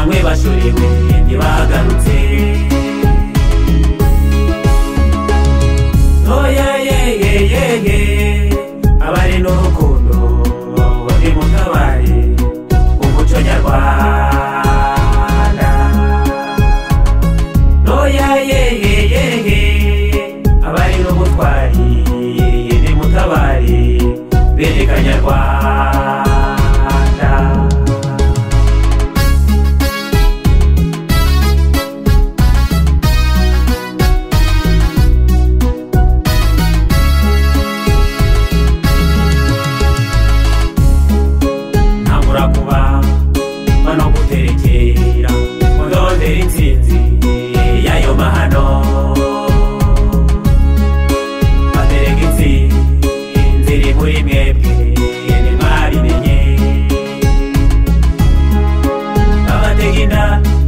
batorewe ntibagarutse oya yeye yeye abari n'urukundo bari mu kabari umuco nyarwanda oya yeye yeye abari n'ubutwari ni mu kabari bereka nyarwanda ntangura kuba bano guterekera mudondera intsinzi y'ayo mahano baterega intsinzi iri muri mwebwe ntimwabimenye babatega inda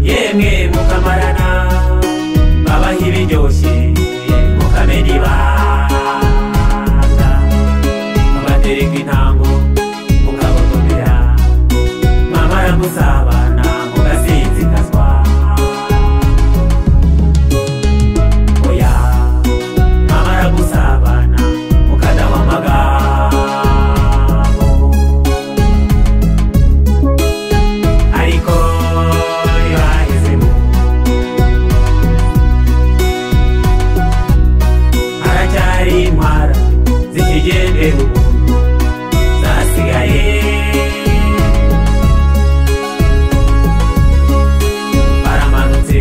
yemwe mukamarana babaha ibiryoshye mukamenya ibanga babaterega intango mukabotomera mwamara musabana mugasinzikazwa oya mwamara gusabana mukadawa amagambo ariko ntibahezemo haracyari intwara zikigendera ubuntu zasigaye baramanutse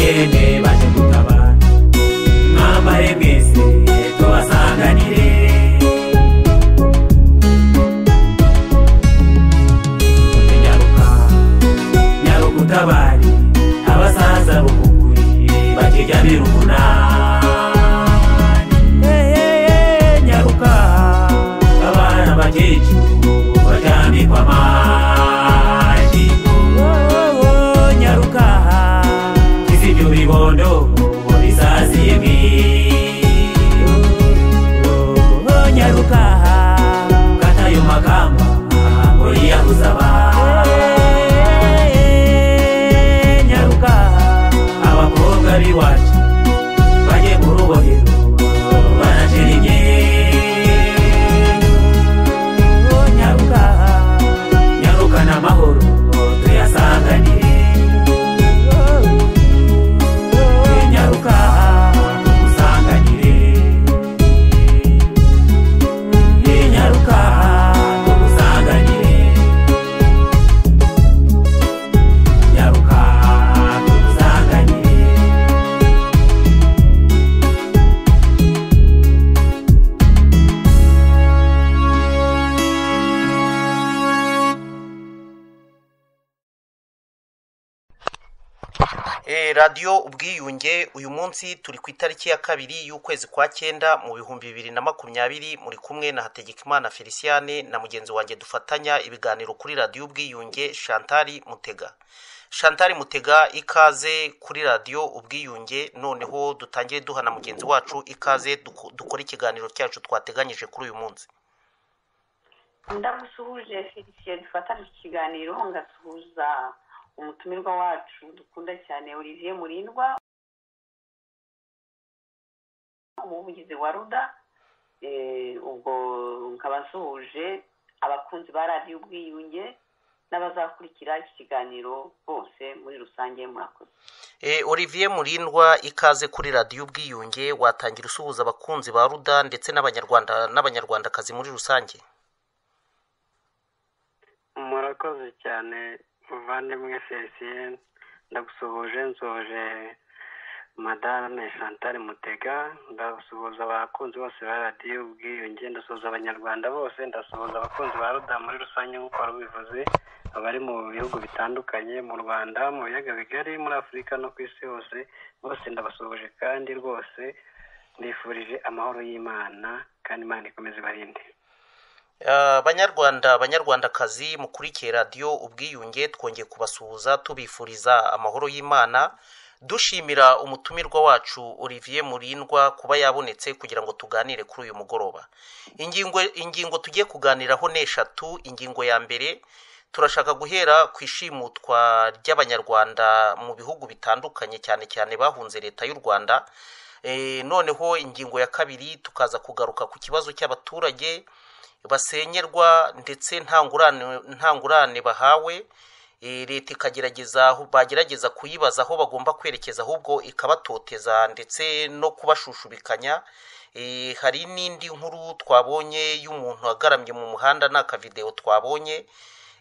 yemwe baje gutabara mwambare mwese tubasanganire nyaruka nyarukutabari abasaza b'ukuguri bakirya birunani nyaruka abana bakecuru baryamikwa amagi nyaruka izibyo bibondo bisaziye mwiyo nyaruka katayo makamba ngo yiyahuza abana nyaruka abakobwa b'iwacu bajye mu rubohero baracira imyeyo nyaruka nyarukana amahoro tuyasanganire nyaruka tugusanganire nyaruka tugusanganire nyaruka tugusanganire Eh, radiyo ubwiyunge uyu munsi turi ku itariki ya kabiri y'ukwezi kwa cyenda mu bihumbi bibiri na makumyabiri muri kumwe na hategekimana feliciyane na mugenzi wanjye dufatanya ibiganiro kuri radiyo ubwiyunge shantari mutega shantari mutega ikaze kuri radiyo ubwiyunge noneho dutangire duha na mugenzi wacu ikaze duko- dukore ikiganiro cyacu twateganyije kuri uyu munsi ndagusuhuje felicien dufatane iki kiganiro ngasuhuza umutumirwa wacu dukunda cyane olivier murindwa umuvugizi wa ruda Eh, ubwo nkaba nsuhuje abakunzi ba radiyo ubwiyunge n'abazakurikira iki kiganiro bose muri rusange murakoze Eh, olivier murindwa ikaze kuri radiyo ubwiyunge watangira usuhuza abakunzi ba ruda ndetse n'abanyarwanda n'abanyarwandakazi muri rusange murakoze cyane muvandimwe felicien ndagusuhuje nsoje madame chantal mutega ndasuhuza abakunzi bose ba radiyo ubwiyunge ndasuhuza abanyarwanda bose ndasuhuza abakunzi ba ruda muri rusange nk'uko wari ubivuze abari mu bihugu bitandukanye mu rwanda mu biyaga bigari muri afurika no ku isi hose bose ndabasuhuje kandi rwose mbifurije amahoro y'imana kandi imana ikomeze ibarinde Ah, banyarwanda banyarwandakazi mukurikiye radiyo ubwiyunge twongeye kubasuhuza tubifuriza amahoro y'imana dushimira umutumirwa wacu olivier murindwa kuba yabonetse kugira ngo tuganire kuri uyu mugoroba ingingo ingingo tugiye kuganiraho ni eshatu ingingo ya mbere turashaka guhera ku ishimutwa ry'abanyarwanda mu bihugu bitandukanye cyane cyane bahunze leta y'u rwanda Eh, noneho ingingo ya kabiri tukaza kugaruka ku kibazo cy'abaturage basenyerwa ndetse nta ngurane- nta ngurane bahawe Eh, leta ikagerageza aho- bagerageza kuyibaza aho bagomba kwerekeza ahubwo ikabatoteza ndetse no kubashushubikanya Eh, hari n'indi nkuru twabonye y'umuntu agaramye mu muhanda ni akavidewo twabonye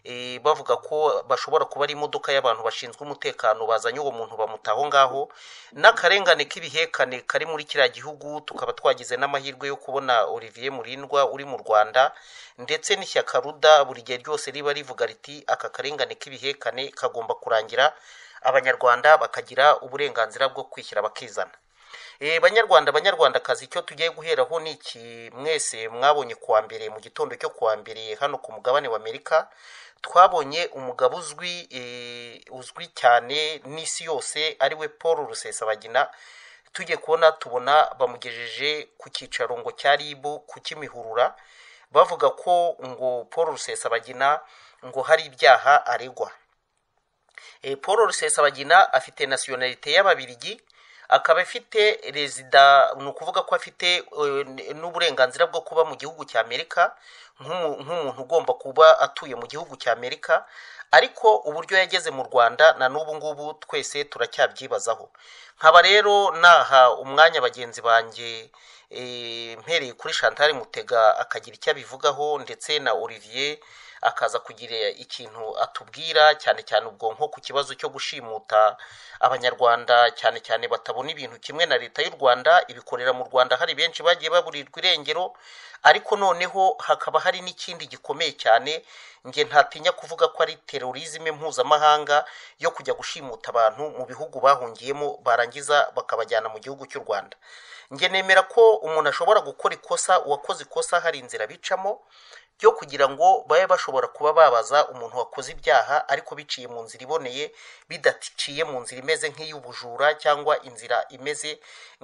Eh, bavuga ko bashobora kuba ari imodoka y'abantu bashinzwe umutekano bazanye uwo muntu bamuta aho ngaho n'akarengane k'ibihekane kari muri kiriya gihugu tukaba twagize n'amahirwe yo kubona olivier murindwa uri mu rwanda ndetse n'ishyaka ruda buri gihe ryose riba rivuga riti aka karengane k'ibihekane kagomba kurangira abanyarwanda bakagira uburenganzira bwo kwishyira bakizana Eh, banyarwanda banyarwandakazi icyo tugiye guheraho ni iki mwese mwabonye kuwa mbere mu gitondo cyo kuwa mbere hano ku mugabane w'amerika twabonye umugabo uzwi eh, uzwi cyane n'isi yose ariwe paul rusesabagina tugiye kubona tubona bamugejeje ku cyicaro ngo cya ribu ku kimihurura bavuga ko ngo paul rusesabagina ngo hari ibyaha aregwa Eh, paul rusesabagina afite nasiyonalite y'ababirigi akaba afite rezida ni ukuvuga ko afite eh, n- n'uburenganzira bwo kuba mu gihugu cya amerika nk'umu- nk'umuntu ugomba kuba atuye mu gihugu cya amerika ariko uburyo yageze mu rwanda na n'ubu ngubu twese turacyabyibazaho nkaba rero naha umwanya bagenzi banjye eh, mpereye kuri chantal mutega akagira icyo abivugaho ndetse na olivier akaza kugira ikintu atubwira cyane cyane ubwo nko ku kibazo cyo gushimuta abanyarwanda cyane cyane batabona ibintu kimwe na leta y'u rwanda ibikorera mu rwanda hari benshi bagiye baburirwa irengero ariko noneho hakaba hari n'ikindi gikomeye cyane nge ntatinya kuvuga ko ari terorizme mpuzamahanga yo kujya gushimuta abantu mu bihugu bahungiyemo barangiza bakabajyana mu gihugu cy'u rwanda nge nemera ko umuntu ashobora gukora ikosa uwakoze ikosa hari inzira bicamo byo kugira ngo babe bashobora kuba babaza umuntu wakoze ibyaha ariko biciye mu nzira iboneye bidaciye mu nzira imeze nk'iy'ubujura cyangwa inzira imeze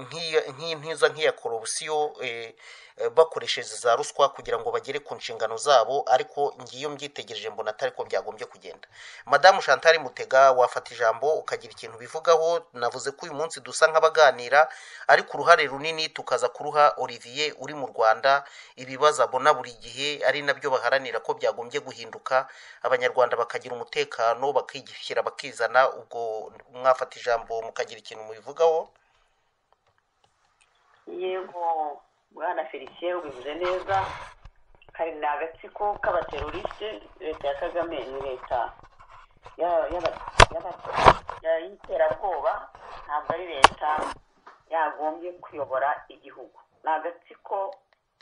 nk'iya- nk'impiza nk'iya korupsiyo eh, eh, bakoresheje za ruswa kugira ngo bagere ku nshingano zabo ariko ngiyo mbyitegereje mbona atari ko byagombye kugenda madamu chantal mutega wafata ijambo ukagira ikintu bivugaho navuze ko uyu munsi dusa nk'abaganira ariko uruhare runini tukaza kuruha olivier uri mu rwanda ibibazo abona buri gihe ari nabyo baharanira ko byagombye guhinduka abanyarwanda bakagira umutekano bakishyira bakizana ubwo mwafata ijambo mukagira ikintu mubivugaho yego bwana felicien ubivuze neza kari ni agatsiko k'abateroriste leta ya kagame ni leta ya- y'aba- y'aba- ya- y'iterabwoba ntabwo ari leta yagombye kuyobora igihugu ni agatsiko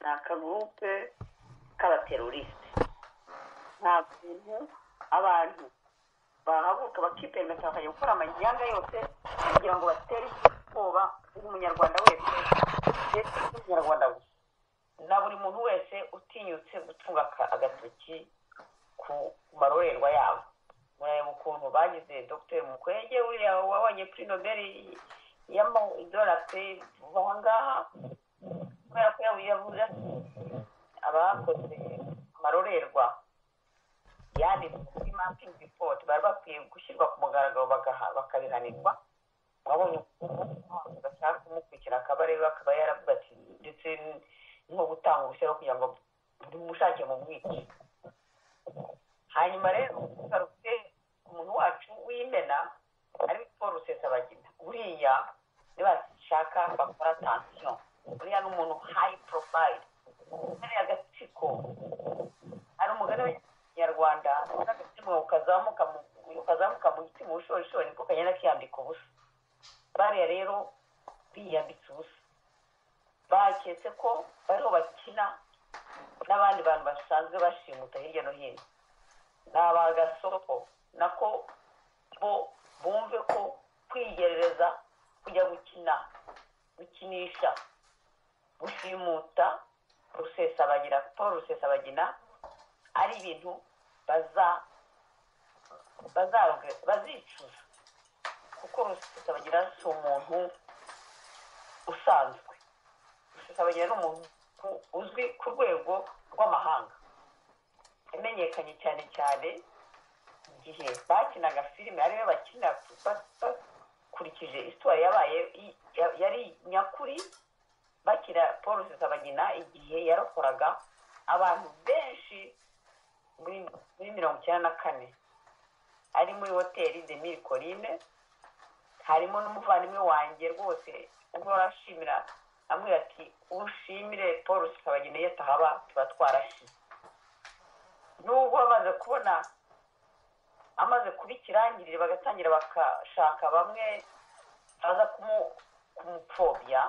ni akagurupe k'abateroriste nta bintu abantu bahaguruka bakiperereza bakajya gukora amagihanga yose kugira ngo batere ubwoba bw'umunyarwanda wese ndetse n'umunyarwanda gusa na buri muntu wese utinyutse gutunga aka- agatoki ku marorerwa yabo murareba ukuntu bagize dr mukwege buriya wabonye kuri nobeli y'amadora pe kuva aha ngaha kubera ko yabu- yavuze ati abakoze amarorerwa yanditswe kuri mapping report bari bakwiye gushyirwa ku mugaragaro bagaha- bakabihanirwa wabonye ukuntu bashaka kumukurikira akaba rero akaba yaravuga ati ndetse nko gutanga urusoro kugira ngo buri mushake mu mwici hanyuma rero tugarutse umuntu wacu w'imena ari paul rusesabagina buriya nibashaka bakora atansiyo buriya ni umuntu hayi porofayili kariya agatsiko hari umugani w'ikinyarwanda n'agatsiko kazamuka mu- kazamuka mu giti mu bushorishori niko kagenda kiyambika ubusa bariya rero biyambitse ubusa baketse ko bariho bakina n'abandi bantu basanzwe bashimuta hirya no hino ni abagasoko nako bo bumve ko kwigerereza kujya gukina gukinisha gushimuta rusesabagina paul rusesabagina ari ibintu baza bazarogera bazicuza kuko rusesabagina si umuntu usanzwe rusesabagina ni umuntu uzwi ku rwego rw'amahanga yamenyekanye cyane cyane igihe bakinaga filime ariyo bakina bakurikije isitwari yabaye i- ya- yari nyakuri bakina paul rusesabagina igihe yarokoraga abantu benshi muri muri mirongo icyenda na kane ari muri hoteli de mille colline harimo n'umuvandimwe wanjye rwose uhora ashimira amubwira ati ushimire paul rusesabagina iyo atahaba tuba twarashize nubwo bamaze kubona amaze kuba ikirangirire bagatangira bakashaka bamwe baza kumu- kumupfobya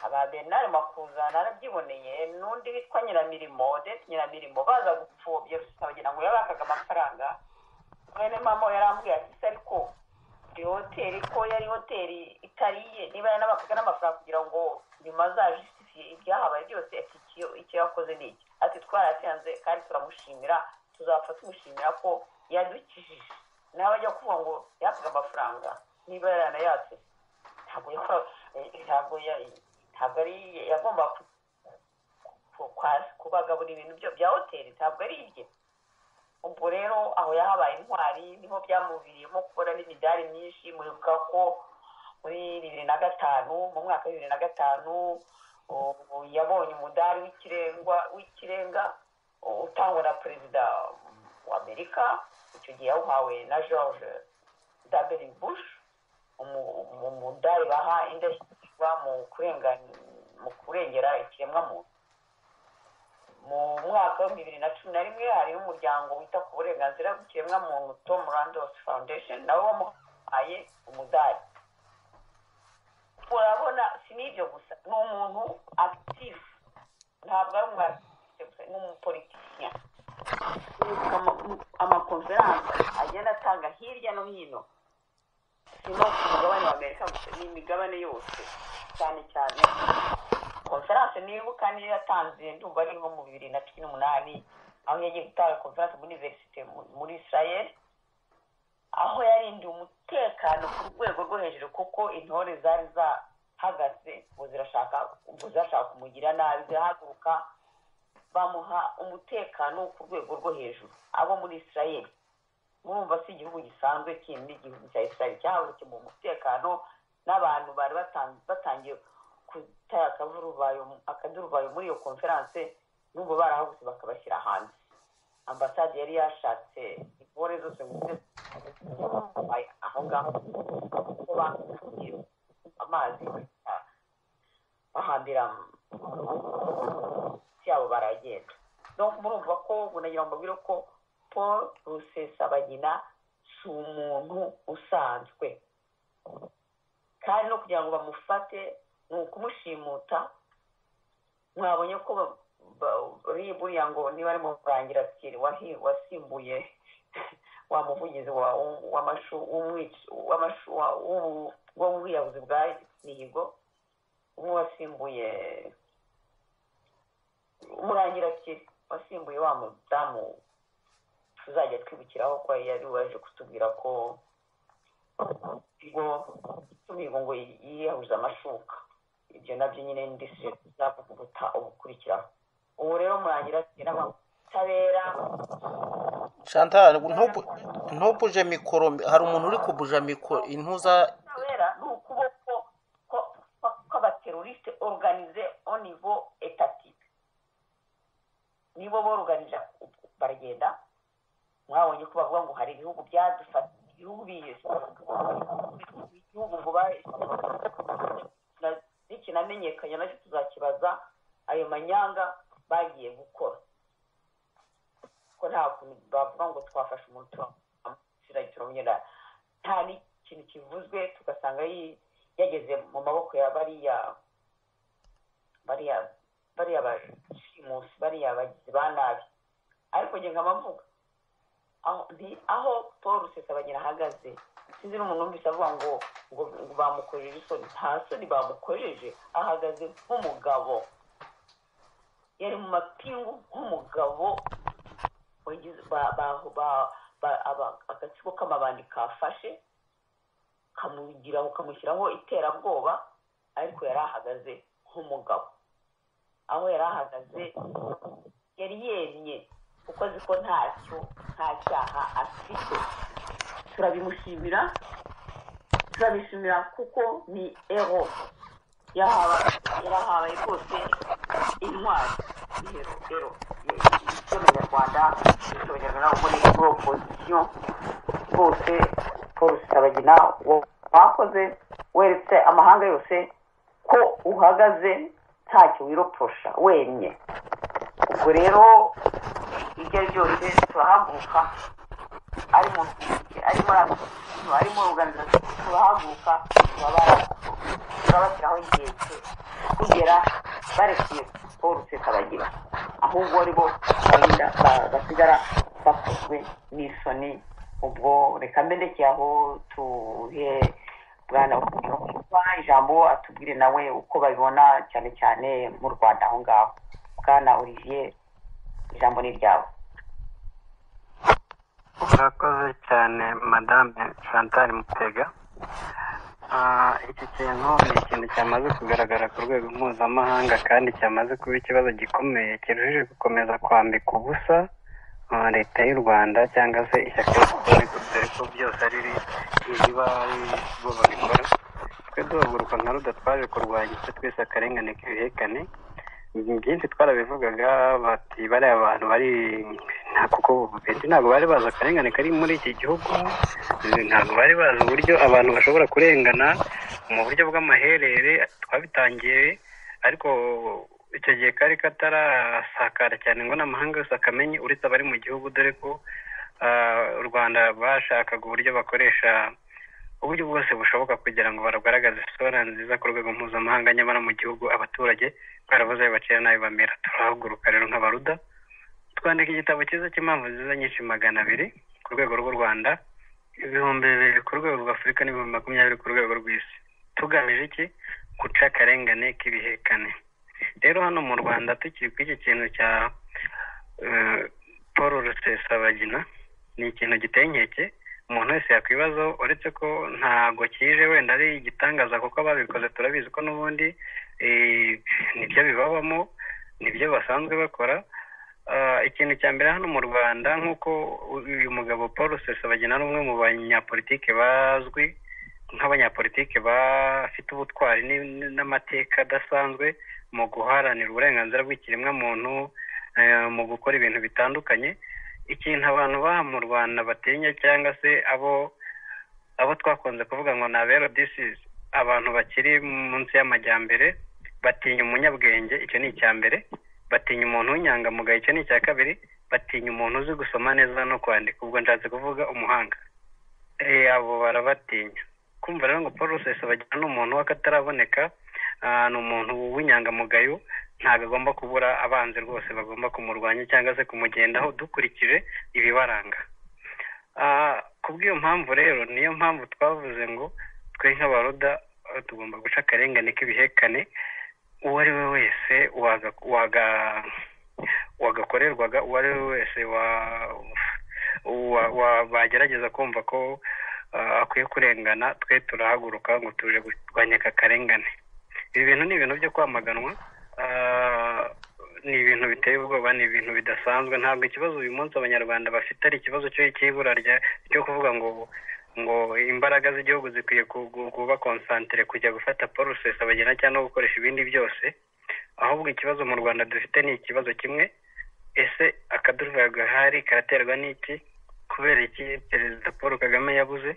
aba benari makuza narabyiboneye n'undi witwa nyiramirimo odette nyiramirimo baza gupfobya rusesabagina ngo yabakaga amafaranga mwene mama we yarambwiye ati se ariko buri hoteli ko yari hoteli itariye niba yanabakaga n'amafaranga kugira ngo nyuma azajisitifiye ibyahabaye byose ati icyo icyo yakoze ni iki ati twaratsinze kandi turamushimira tuzapfa tumushimira ko yadukijije nawe ajya kuvuga ngo yakaga amafaranga niba yaranayatse ntabwo yakora eh, ntabwo ya- ntabwo ari yagomba ku- ku- kwa- kubagaburira ibintu byo- bya hoteli ntabwo ari ibye ubwo rero aho yahabaye intwari niho byamuviriyemo kubona n'imidari myinshi muribuka ko muri bibiri na gatanu mu mwaka wa bibiri na gatanu ubu yabonye umudari w'ikirenga w'ikirenga utangwa na perezida wa amerika icyo gihe yawuhawe na george w bush umu- umu- umudari baha indashyikirwa mu kurengan- mu kurengera ikiremwamuntu mu mwaka w'ibihumbi bibiri na cumi na rimwe hari umuryango wita ku burenganzira bw'ikiremwamuntu tom randolph foundation nawe wamuhaye umudari urabona si n'ibyo gusa ni umuntu active ntabwo ari umu active gusa ni umupolitician amakonferanse agenda atanga hirya no hino si no ku mugabane wa amerika gusa ni imigabane yose cyane cyane konferanse nibuka niyo yatanze ndumva ari nko mu bibiri na cumi n'umunani aho yagiye gutanga konferanse muri univerisite mu- muri israel aho yarindiye umutekano ku rwego rwo hejuru kuko intore zari zahagaze ngo zirashaka ngo zirashaka kumugira nabi zirahaguruka bamuha umutekano ku rwego rwo hejuru abo muri israel murumva si igihugu gisanzwe kindi igihugu cya israel cyahagurukiye mu umutekano n'abantu bari batan- batangiye gutera akavuruvayo akaduruvayo muri iyo konferanse n'ubwo barahagutse bakabashyira hanze ambasade yari yashatse intore zose ngo zize zitwaye aho ngaho kuko bakubwiye amazi bahita bahambira munsi yabo baragenda donc murumva ko ubu nagira ngo mbabwire ko paul rusesabagina si umuntu usanzwe kandi no kugira ngo bamufate ni ukumushimuta mwabonye ko ba- ba- ri- buriya ngo niba ari mu rangira ati wahi- wasimbuye wa muvugizi wa- w'amashu- w'umwic- w'amashu- wa- w'ubu- w'ubwiyahuzi bwa mihigo umwe wasimbuye umurangira ati wasimbuye wa mudamu tuzajya twibukiraho ko yari waje kutubwira ko ngo tubigo ngo yiyahuza amashuka ibyo nabyo nyine ndetse tuzavuguta ubukurikiraho ubu rero murangira ati n'abatabera chantal ntubu- ntubuje mikoro hari umuntu uri kubuja mikoro intuza ubutabera ni ukuboko ko- ko- kw'abaterorisite organize au niveau étatique nibo boruganija baragenda mwabonye ko bavuga ngo hari ibihugu byadufata ibihugu biyese ibihugu ngo ba- na- nikinamenyekanye nacyo tuzakibaza ayo manyanga bagiye gukora ko nta kuntu bavuga ngo twafashe umuntu turamushyira turamunyura nta n'ikintu kivuzwe tugasanga yi- yageze mu maboko ya bariya bariya bariya bashimusi bariya bagizi ba nabi ariko nge nkaba mvuga aho nti- aho paul rusesabagina ahagaze sinzi n'umuntu wumvise avuga ngo ngo ngo bamukojeje isoni nta soni bamukojeje ahagaze nk'umugabo yari mu mapingu nk'umugabo wagize- ba- ba- ba- ba- aba- agatsiko k'amabandi kafashe kamugiraho kamushyiraho iterabwoba ariko yari ahagaze nk'umugabo aho yari ahagaze yari yemye kuko azi ko ntacyo nta cyaha afite turabimushimira turabishimira kuko ni ero yahawe yarahawe rwose intwari ihero ero y'abanyarwanda abanyarwanda kuko ni kuri opozisiyo rwose paul rusabagina wakoze weretse amahanga yose ko uhagaze ntacyo wiroposha wemye ubwo rero ibyo ari byose turahaguruka ari mu ari muri abantu ari muri organization turahaguruka turabara turabashyiraho inkeke kugera barekuye paul rusesabagina ahubwo ari bo bagenda ba- basigara bakozwe n'isoni ubwo reka mbendekeye aho tuhe bwana kuba ijambo atubwire nawe uko babibona cyane cyane mu rwanda aho ngaho bwana olivier ijambo ni ryawe murakoze cyane madame chantal mutega Ah, iki kintu ni ikintu cyamaze kugaragara ku rwego mpuzamahanga kandi cyamaze kuba ikibazo gikomeye kiruhije gukomeza kwambika ubusa ah, leta y'u rwanda cyangwa se ishyaka dore ko byose ari riba ari bo babikora twe duhaguruka nka ruda twaje kurwanya icyo twese akarengane k'ibihekane byinshi twarabivugaga bati bariya abantu bari nta kuko benshi ntabwo bari bazi akarengane kari muri iki gihugu ntabwo bari bazi uburyo abantu bashobora kurengana mu buryo bw'amaherere twabitangiye ariko icyo gihe kari katarasakara cyane ngo n'amahanga yose akamenye uretse abari mu gihugu dore ko ah, u rwanda bashakaga uburyo bakoresha uburyo bwose bushoboka kugira ngo baragaragaze isura nziza ku rwego mpuzamahanga nyamara mu gihugu abaturage barabuze ayo bacira n'ayo bamera turahaguruka rero nk'abaruda twandika igitabo cyiza cy'impamvu nziza nyinshi magana abiri ku rwego rw'u rwanda ibihumbi bibiri ku rwego rw'afurika n'ibihumbi makumyabiri ku rwego rw'isi tugamije iki guca akarengane k'ibihekane rero hano mu rwanda tukiri ku iki kintu cya eh, paul rusesabagina ni ikintu giteye inkeke umuntu wese yakwibaza uretse ko ntabwo kije wenda ari igitangaza kuko ababikoze turabizi ko n'ubundi eh, nibyo bibabamo nibyo basanzwe bakora Ah, ikintu cya mbere hano mu rwanda nk'uko uyu mugabo paul rusesabagina ari umwe mu banyapolitike bazwi nk'abanyapolitike bafite ubutwari ni- ni- n'amateka adasanzwe mu guharanira uburenganzira bw'ikiremwamuntu eh, mu gukora ibintu bitandukanye ikintu abantu baha mu rwanda batinya cyangwa se abo abo twakunze kuvuga ngo ni abero disizi abantu bakiri munsi y'amajyambere batinya umunyabwenge icyo ni icya mbere batinya umuntu w'inyangamugayo icyo ni icya kabiri batinya umuntu uzi gusoma neza no kwandika ubwo nshatse kuvuga umuhanga Eh, abo barabatinya kumva rero ngo paul rusesabagina ni umuntu w'akataraboneka ah, ni umuntu w'inyangamugayo ntabwo agomba kubura abanzi rwose bagomba kumurwanya cyangwa se kumugendaho dukurikije ibibaranga Ah, kubw'iyo mpamvu rero niyo mpamvu twavuze ngo twe nk'abaroda eh, tugomba guca akarengane k'ibihekane uwo ari we wese waga- waga- wagakorerwaga uwo ari we wese wa- wa- wa- bagerageza kumva ko ah, akwiye kurengana twe turahaguruka ngo tuje kurwanya aka karengane ibi bintu ni ibintu byo kwamaganwa ah, ni ibintu biteye ubwoba ni ibintu bidasanzwe ntabwo ikibazo uyu munsi abanyarwanda bafite ari ikibazo cyo- cy'ibura rya- cyo kuvuga ngo ngo imbaraga z'igihugu zikwiye ku- ku- kuba konsantire kujya gufata porusesi abagena cyangwa gukoresha ibindi byose ahubwo ikibazo mu rwanda dufite ni ikibazo kimwe ese akaduruvayo gahari karaterwa n'iki kubera iki perezida paul kagame yabuze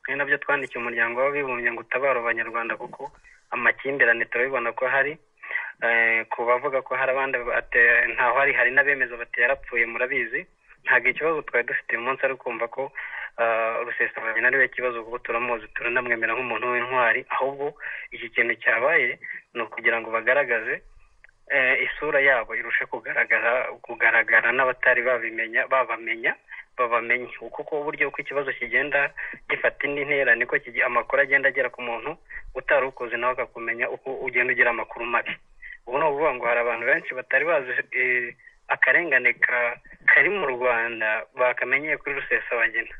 ni nabyo twandikiye umuryango w'abibumbye ngo utabare abanyarwanda kuko amakimbirane turabibona ko hari Eh, ku bavuga ko hari abandi bate- ntaho hari hari n'abemeza bati yarapfuye murabizi ntabwo ikibazo twari dufite uyu munsi ari ukumva ko rusesabagina ariwe kibazo kuko turamuzi turanamwemera nk'umuntu w'intwari ahubwo iki kintu cyabaye ni ukugira ngo bagaragaze eh, isura yabo irushe kugaragara kugaragara n'abatari babimenya babamenya babamenye kuko uburyo uko ikibazo kigenda gifata indi ntera niko kigi- amakuru agenda agera ku muntu utari ukuzi nawe akakumenya uko ugenda ugira amakuru mabi ubu ni ukuvuga ngo hari abantu benshi batari bazi eh, akarengane ka- kari mu rwanda bakamenyeye kuri rusesabagina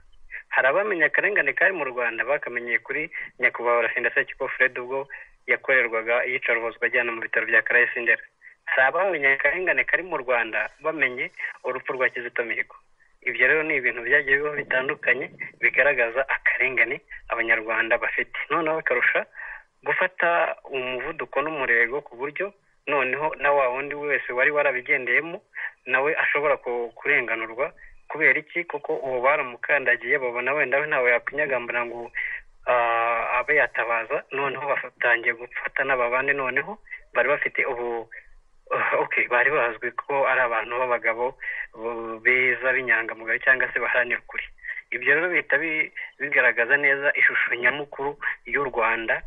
hari abamenye akarengane kari mu rwanda bakamenyeye kuri nyakubahwa rafinda sekiko fred ubwo yakorerwaga iyicaruhozwa ajyana mu bitaro bya karayesindera hari abamenye akarengane kari mu rwanda bamenye urupfu rwa kizito mihigo ibyo rero ni ibintu byagiye bibaho bitandukanye bigaragaza akarengane abanyarwanda bafite noneho bikarusha gufata umuvuduko n'umurego ku buryo noneho na wa wundi wese wari warabigendeyemo nawe ashobora ku- kurenganurwa kubera iki kuko uwo baramukandagiye babona wenda we ntawe yapinyagamburira ngo ah, abe yatabaza noneho batangiye gufata n'ababandi noneho bari bafite ubu okay bari bazwi ko ari abantu b'abagabo bo- beza b'inyangamugayo cyangwa se baharanira ukuri ibyo rero bihita bi- bigaragaza neza ishusho nyamukuru y'u rwanda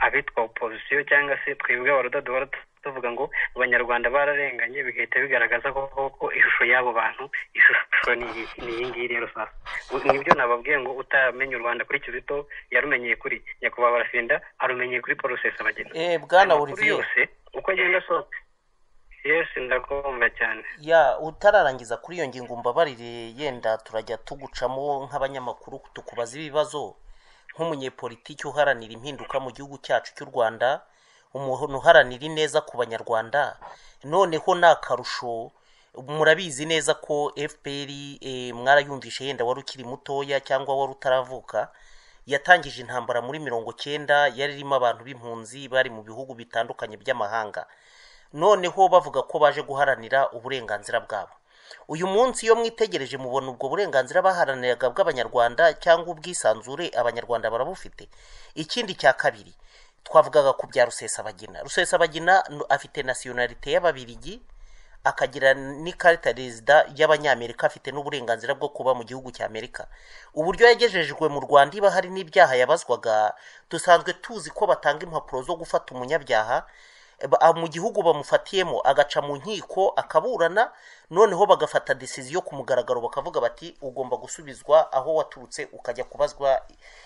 abitwa opozisiyo cyangwa se twebwe abaruda duhora tu- tuvuga ngo abanyarwanda bararenganye bigahita bigaragaza ko koko ishusho y'abo bantu ishusho ni iyi ni iyi ngiyi rero sasa Ubu- nibyo nababwiye ngo utamenya u rwanda kuri kizito yarumenyeye kuri nyakubahwa barafinda arumenyeye kuri paul rusesabagina Eh, bwana Amakuru olivier yose uko agenda asohoka yesi ndakumva cyane ya utararangiza kuri iyo ngingo umbabarire yenda turajya tugucamo nk'abanyamakuru tukubaza ibibazo nk'umunyepolitiki uharanira impinduka mu gihugu cyacu cy'u rwanda umuntu uharanira ineza ku banyarwanda noneho ni akarusho murabizi neza ko fpr eh, mwarayumvishe yenda wari ukiri mutoya cyangwa wari utaravuka yatangije intambara muri mirongo cyenda yari irimo abantu b'impunzi bari mu bihugu bitandukanye by'amahanga noneho bavuga ko baje guharanira uburenganzira bwabo uyu munsi iyo mwitegereje mubona ubwo burenganzira baharaniraga bw'abanyarwanda cyangwa ubwisanzure abanyarwanda barabufite ikindi cya kabiri twavugaga ku bya rusesabagina rusesabagina n- afite nasiyonalite y'ababirigi akagira n'ikarita rezida y'abanyamerika afite n'uburenganzira bwo kuba mu gihugu cya amerika uburyo yagejejwe mu rwanda iba hari n'ibyaha yabazwaga dusanzwe tuzi ko batanga impapuro zo gufata umunyabyaha ba- a- mu gihugu bamufatiyemo agaca mu nkiko akaburana noneho bagafata disiziyo ku mugaragaro bakavuga bati ugomba gusubizwa aho waturutse ukajya kubazwa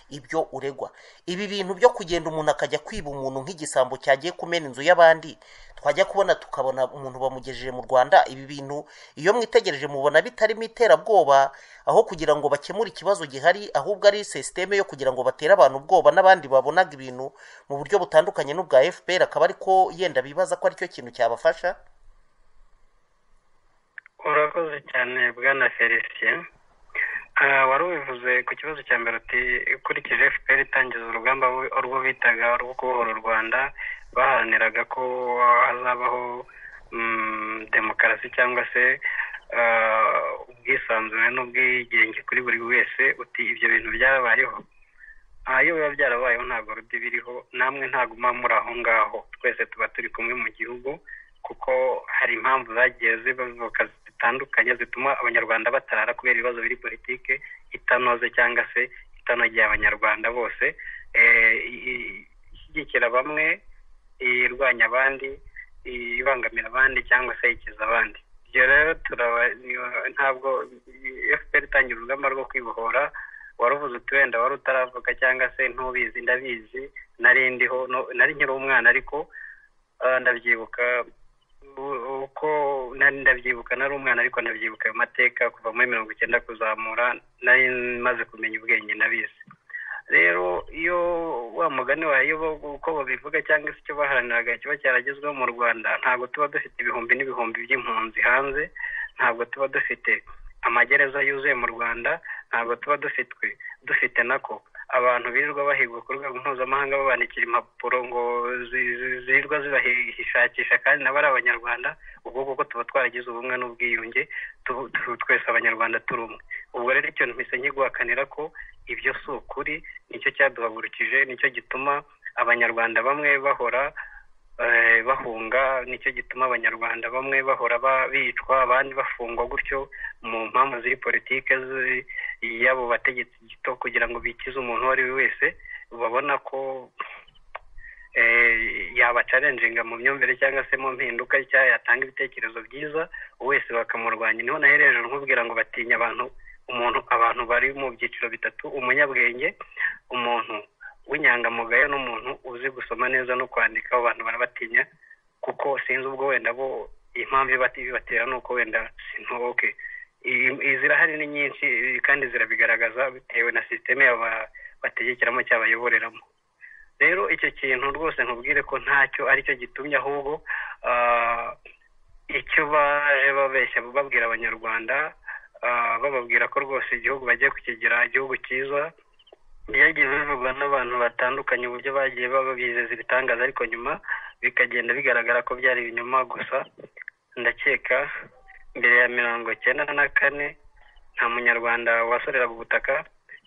ibyo uregwa ibi bintu byo kugenda umuntu akajya kwiba umuntu nk'igisambo cyagiye kumena inzu y'abandi twajya kubona tukabona umuntu bamugejeje mu rwanda ibi bintu iyo mwitegereje mubona bitarimo iterabwoba aho kugira ngo bakemure ikibazo gihari ahubwo ari sisiteme yo kugira ngo batere abantu ubwoba n'abandi babonaga ibintu mu buryo butandukanye n'ubwa fpr akaba ariko yenda bibaza ko aricyo kintu cyabafasha urakoze cyane bwana felicien Ah, wari ubivuze ku kibazo cya mbere uti ukurikije fpr itangiza urugamba bo- urwo bitaga rwo kubohora u rwanda baharaniraga ko hazabaho mm, demokarasi cyangwa se ah, ubwisanzure n'ubwigenge kuri buri wese uti ibyo bintu byarabayeho Ah, iyo biba byarabayeho ntabwo ruda biriho namwe ntabwo muba muri aho ngaho twese tuba turi kumwe mu gihugu kuko hari impamvu zagiye zivuka zitandukanye zituma abanyarwanda batarara kubera ibibazo biri politike itanoze cyangwa se itanogeye abanyarwanda bose Eh, i- i- ishyigikira bamwe irwanya abandi ibangamira abandi cyangwa se ikiza abandi ibyo rero turaba ntabwo fpr itangira urugamba rwo kwibohora waruvuze uti wenda wari utaravuka cyangwa se ntubizi ndabizi nari ndiho no- nari nkiri umwana ariko ah, ndabyibuka u- uko nari ndabyibuka nari umwana ariko ndabyibuka ayo mateka kuva muri mirongo icyenda kuzamura nari maze kumenya ubwenge ndabizi rero iyo wa mugani wayo bo- uko babivuga cyangwa se icyo baharaniraga kiba cyaragezweho mu rwanda ntabwo tuba dufite ibihumbi n'ibihumbi by'impunzi hanze ntabwo tuba dufite amagereza yuzuye mu rwanda ntabwo tuba dufitwe dufite nako abantu birirwa bahigwa ku rwego mpuzamahanga babandikira impapuro ngo zi- zi- zirirwa zibahishakisha kandi nabo ari abanyarwanda ubwo kuko tuba twaragize ubumwe n'ubwiyunge tu- tu- twese abanyarwanda turi umwe ubwo rero icyo mpise nkiguhakanira ko ibyo si ukuri nicyo cyaduhagurukije nicyo gituma abanyarwanda bamwe bahora eh, bahunga nicyo gituma abanyarwanda bamwe bahora ba- bicwa abandi bafungwa gutyo mu mpamvu ziri politike zi- y'abo bategetsi gito kugira ngo bikize umuntu uwo ari we wese babona ko eh, yabacarenjinga mu myumvire cyangwa se mu mpinduka cyangwa yatanga ibitekerezo byiza wese bakamurwanya niho naho hejuru nkubwira ngo batinya abantu umuntu abantu bari mu byiciro bitatu umunyabwenge umuntu w'inyangamugayo n'umuntu uzi gusoma neza no kwandika abo bantu barabatinya kuko sinzi ubwo wenda bo impamvu ibati- ibibatera ni uko wenda sintoboke zirahari ni nyinshi eh, kandi zirabigaragaza bitewe na sisiteme yaba- bategekeramo cyangwa bayoboreramo rero icyo kintu rwose nkubwire ko ntacyo aricyo gitumye ahubwo ah, icyo baje babeshya babwira abanyarwanda ah, bababwira ko rwose igihugu bagiye kukigira igihugu cyiza byagiye bivugwa n'abantu batandukanye uburyo bagiye baba bizeza ibitangaza ariko nyuma bikagenda bigaragara ko byari ibinyoma gusa ndakeka mbere ya mirongo cyenda na kane nta munyarwanda wasoreraga ubutaka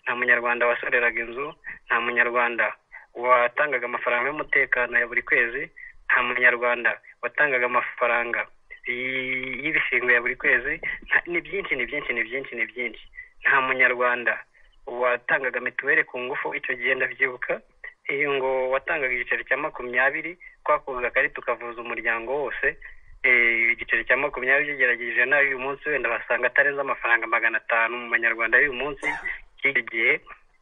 nta munyarwanda wasoreraga inzu nta munyarwanda watangaga amafaranga y'umutekano ya buri kwezi nta munyarwanda watangaga amafaranga y- y'ibishingwe ya buri kwezi nta- ni byinshi ni byinshi ni byinshi ni byinshi nta munyarwanda watangaga mituweli ku ngufu icyo gihe ndabyibuka iyo ngo watangaga igiceri cya makumyabiri twakuzaga akarita ukavuza umuryango wose eh, igiceri cya makumyabiri ugerageje nawe uyu munsi wenda basanga atarenze amafaranga magana atanu mu banyarwanda y'uyu munsi cy'icyo gihe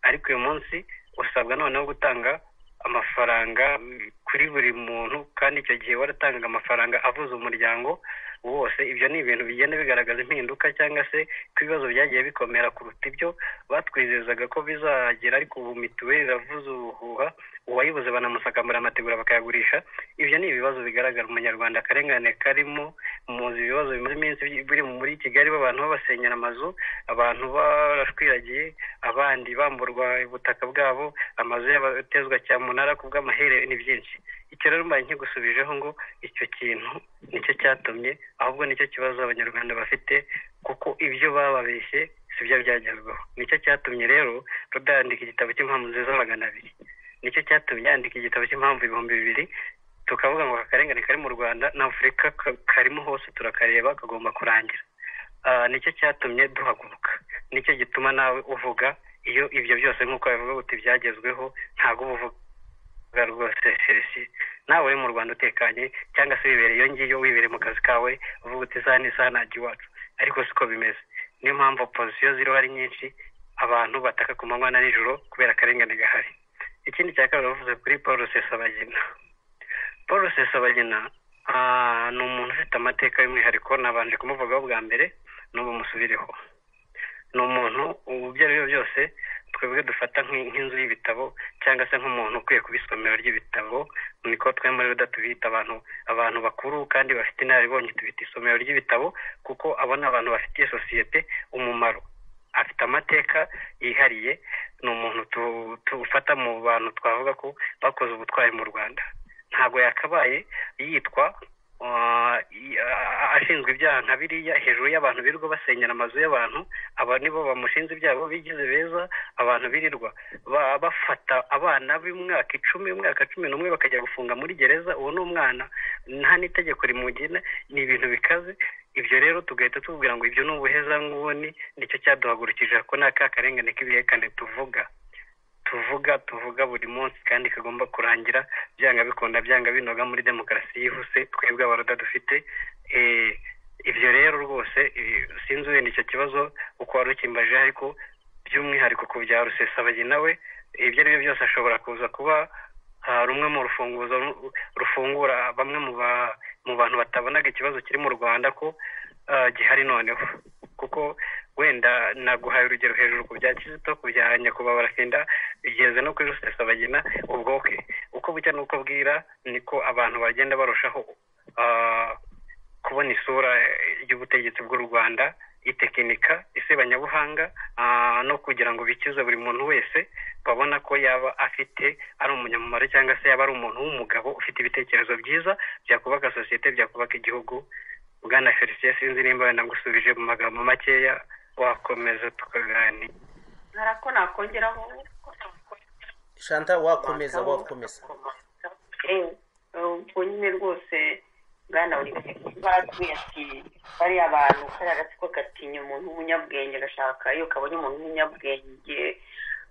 ariko uyu munsi usabwa noneho gutanga amafaranga mm, kuri buri muntu kandi icyo gihe waratangaga amafaranga avuza umuryango wose ibyo ni ibintu bigenda bigaragaza impinduka cyangwa se ko ibibazo byagiye bikomera kuruta ibyo batwizezaga ko bizagera ariko ubu mituweli iravuza ubuhuha uwayibuze banamusakambura amategura bakayagurisha ibyo ni ibibazo bigaragara umunyarwanda akarengane karimo muzi ibibazo bimaze iminsi biri muri kigali abantu babasenyera amazu abantu barashwiragiye abandi bamburwa ubutaka bwabo amazu yabatezwa cyamunara ku bw'amahere ni byinshi icyo rero mbaye nkigusubijeho ngo icyo kintu nicyo cyatumye ahubwo nicyo kibazo abanyarwanda bafite kuko ibyo bababeshye si byo byagezweho nicyo cyatumye rero ruda yandika igitabo cy'impamvu nziza magana abiri nicyo cyatumye yandika igitabo cy'impamvu ibihumbi bibiri tukavuga ngo akarengane kari mu rwanda na afurika ka- karimo hose turakareba kagomba kurangira Ah, nicyo cyatumye duhaguruka nicyo gituma nawe uvuga iyo ibyo byose nk'uko babivuga uti byagezweho ntabwo uba uvuga rwose serisi nawe uri mu rwanda utekanye cyangwa se wibereye iyo ngiyo wibereye mu kazi kawe uvuga uti isaha n'isaha ntajya iwacu ariko siko bimeze niyo mpamvu opozisiyo ziriho ari nyinshi abantu bataka ku manywa na nijoro kubera akarengane gahari ikindi cya kabiri bavuze kuri paul rusesabagina paul rusesabagina ah, ni umuntu ufite amateka y'umwihariko nabanje kumuvugaho bwa mbere n'ubu musubireho ni umuntu ubu ibyo ari byo byose twebwe dufata nk'i- nk'inzu y'ibitabo cyangwa se nk'umuntu ukwiye kuba isomero ry'ibitabo niko twe muri ruda tubita abantu abantu bakuru kandi bafite inararibonye tubita isomero ry'ibitabo kuko abona abantu bafitiye sosiyete umumaro afite amateka yihariye ni umuntu tu- tufata mu bantu twavuga ko bakoze ubutwari mu rwanda ntabwo yakabaye yitwa uh, i- a- ashinzwe ibyaha nka biriya hejuru y'abantu birirwa basenyera amazu y'abantu aba nibo bamushinze ibyaha bigize beza abantu birirwa ba- bafata abana b'imyaka icumi umwaka cumi n'umwe bakajya gufunga muri gereza uwo ni umwana nta n'itegeko rimugena ni ibintu bikaze ibyo rero tugahita tuvugira ngo ibyo ni ubuhezanguni nicyo cyaduhagurukije ko ni aka karengane k'ibihekane tuvuga tuvuga tuvuga buri munsi kandi kagomba kurangira byanga bikunda byanga binoga muri demokarasi yihuse twebwe abaruda dufite Eh, ibyo rero rwose eh, sinzi wenda icyo kibazo uko wari ukimbaje ariko by'umwihariko ku bya rusesabagina we ibyo ari byo byose ashobora kuza kuba ah, rumwe mu rufunguzo ru- rufungura bamwe mu ba- mu bantu batabonaga ikibazo kiri mu rwanda ko ah, gihari noneho kuko wenda naguhaye urugero hejuru ku bya kizito ku bya nyakubahwa senda bigeze no kuri rusesabagina ubwo bwe uko bucya n'uko bwira niko abantu bagenda barushaho ah, kubona isura eh, y'ubutegetsi bw'u rwanda itekinika isebanyabuhanga ah, no kugira ngo bikize buri muntu wese babona ko yaba afite ari umunyamumaro cyangwa se yaba ari umuntu w'umugabo ufite ibitekerezo byiza byakubaka sosiyete byakubaka igihugu bwana felicien sinzi nimba wenda ngusubije mu magambo makeya wakomeza tukaganira hari ako nakongeraho shanta wakomeza wakomeza Eh, ubwo nyine rwose bwana buri baratubwiye ati bariya abantu kariya agatsiko gatinya umuntu w'umunyabwenge gashaka iyo kabonye umuntu w'umunyabwenge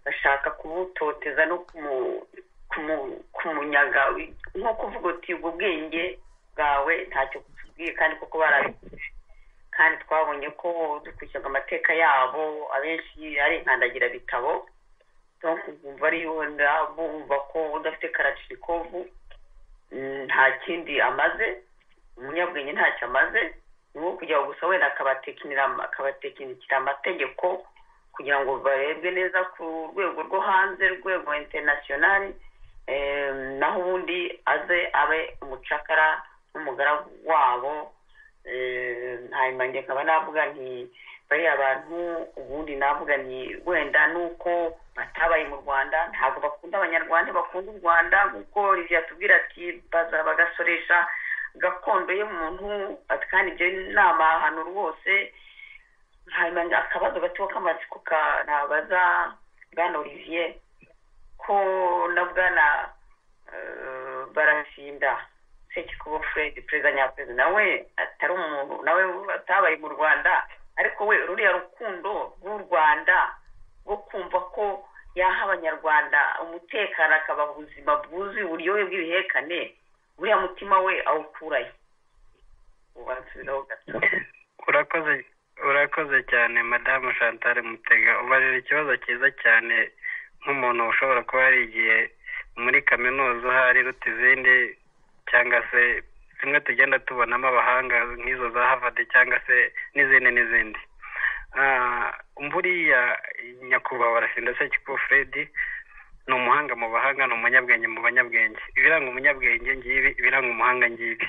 gashaka kumutoteza no kumu- kumu- kumunyaga nko kuvuga uti ubwo bwenge bwawe ntacyo butubwiye kandi koko barabikuze kandi twabonye ko dukurikiza amateka yabo abenshi ari inkandagira bitabo bumva ari yonda bumva ko udafite karacikovu nta kindi amaze umunyabwenge ntacyo amaze ni nko kujya gusa wenda akabatekinira akabatekinikira amategeko kugira ngo barebwe neza ku rwego rwo hanze rwego interinasiyonari naho ubundi aze abe umucakara n'umugaragu wabo eh, hanyuma njye nkaba navuga nti bariya bantu ubundi navuga ni wenda nuko batabaye mu rwanda ntabwo bakunda abanyarwanda bakunda u rwanda kuko olivier atubwira ati baza bagasoresha gakondo y'umuntu ati kandi ibyo ni amahano rwose hanyuma akabazo gato k'amatsiko ka nabaza bwana olivier ko na bwana eh, barasinda sekikubo fred perezida nyaperezida nawe atari umuntu nawe atabaye mu rwanda ariko we ruriya rukundo rw'u rwanda rwo kumva ko yaha abanyarwanda umutekano akabaha ubuzima bwuzuye uburyohe bw'ibihekane uriya mutima we awukurayo ubansubizaho gato urakoze urakoze cyane madamu chantal mutega ubajije ikibazo cyiza cyane nk'umuntu ushobora kuba yarigiye muri kaminuza ahari iruta izindi cyangwa se zimwe tugenda tubonamo abahanga nk'izo za harvard cyangwa se n'izindi n'izindi Ah, buriya nyakubahwa barasinda se kikuba fred ni umuhanga mu bahanga ni umunyabwenge mu banyabwenge ibiranga umunyabwenge ngibi ibiranga umuhanga ngibi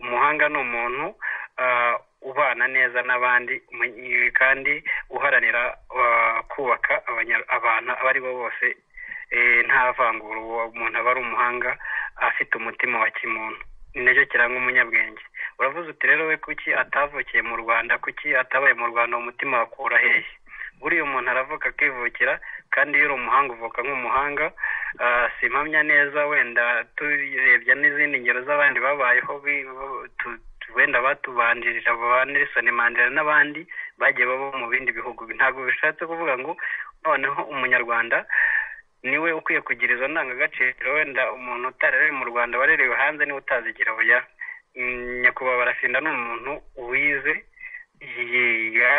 umuhanga ni umuntu ah, ubana neza n'abandi umu- kandi uharanira ah, kubaka abanya- abantu abo ari bo bose eh, nta vangura uwo umuntu aba ari umuhanga afite umutima wa kimuntu ni nacyo kiranga umunyabwenge uravuze uti rero we kuki atavukiye mu rwanda kuki atabaye mu rwanda umutima wakura hehe buriya umuntu aravuka akivukira kandi iyo uri umuhanga uvuka nk'umuhanga Ah, simpamya neza wenda turebye n'izindi ngero z'abandi babayeho bi- bo- tu- tu- wenda batubanjirira ba nelson mandela n'abandi bagiye baba mu bindi bihugu ntabwo bishatse kuvuga ngo noneho umunyarwanda niwe ukwiye kugira izo ndangagaciro wenda umuntu utarari mu rwanda warerewe hanze niwe utazigira oya Mm, nyakubahwa barafinda ni umuntu wize yiga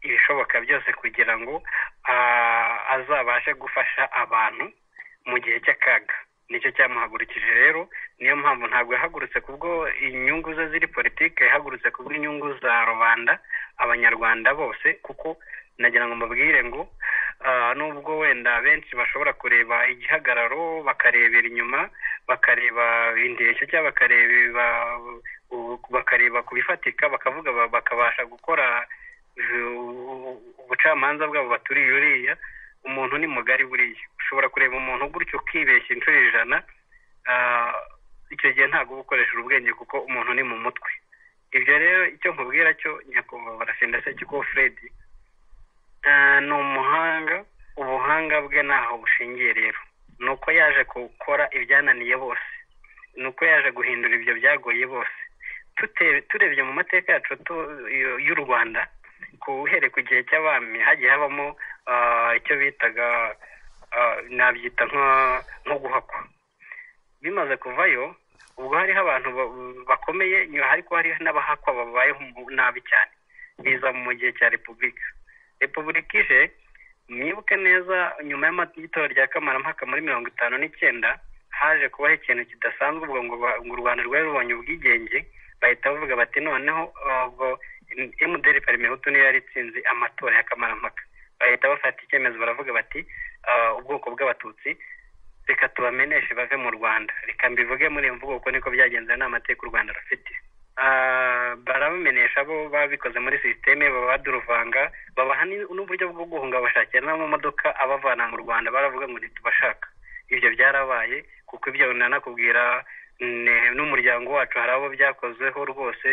ibishoboka byose kugira ngo ah, azabashe gufasha abantu mu gihe cy'akaga nicyo cyamuhagurukije rero niyo mpamvu ntabwo yahagurutse kubwo inyungu ze ziri politike yahagurutse kubwo inyungu za rubanda abanyarwanda bose kuko nagira ngo mbabwire ngo ah, nubwo wenda benshi bashobora kureba igihagararo bakarebera inyuma bakareba indeshyo cyangwa bakareba u- bakareba ku bifatika bakavuga ba- bakabasha gukora u- ubucamanza bwabo baturiye uriya umuntu ni mugari buriya ushobora kureba umuntu gutyo ukibeshya inshuro ijana ah, icyo gihe ntabwo uba ukoresheje ubwenge kuko umuntu ni mu mutwe ibyo rero icyo nkubwira cyo nyakubahwa barasinda se kiko fred Ah, ni umuhanga ubuhanga bwe ntaho bushingiye rero ni uko yaje gukora ibyananiye bose ni uko yaje guhindura ibyo byagoye bose Tute- turebye mu mateka yacu tu- y'u- y'u rwanda uhereye ku gihe cy'abami hagiye habamo ah, icyo bitaga ah, nabyita nka- nko guhakwa bimaze kuvayo ubwo hariho abantu ba- bakomeye ariko hariho n'abahakwa babayeho mu- nabi cyane biza mu gihe cya repubulika repubulika ije mwibuke neza nyuma y'amatora rya kamarampaka muri mirongo itanu n'icyenda haje kubaho ikintu kidasanzwe ubwo ngo ba- ngo u rwanda rwari rubonye ubwigenge bahita bavuga bati noneho ah, ubwo emuderi parimihutu niyo yari itsinze amatora ya kamarampaka bahita bafata icyemezo baravuga bati ah, ubwoko bw'abatutsi reka tubameneshe bave mu rwanda reka mbivuge muri iyo mvugo kuko niko byagenze n'amateka u rwanda rufite Ah, barabamenesha bo babikoze muri sisiteme baba baduruvanga babaha ni- n'uburyo bwo guhunga bashakira n'amamodoka abavana mu rwanda baravuga ngo ntitubashaka ibyo byarabaye kuko ibyo nanakubwira ne- n'umuryango wacu hari abo byakozweho rwose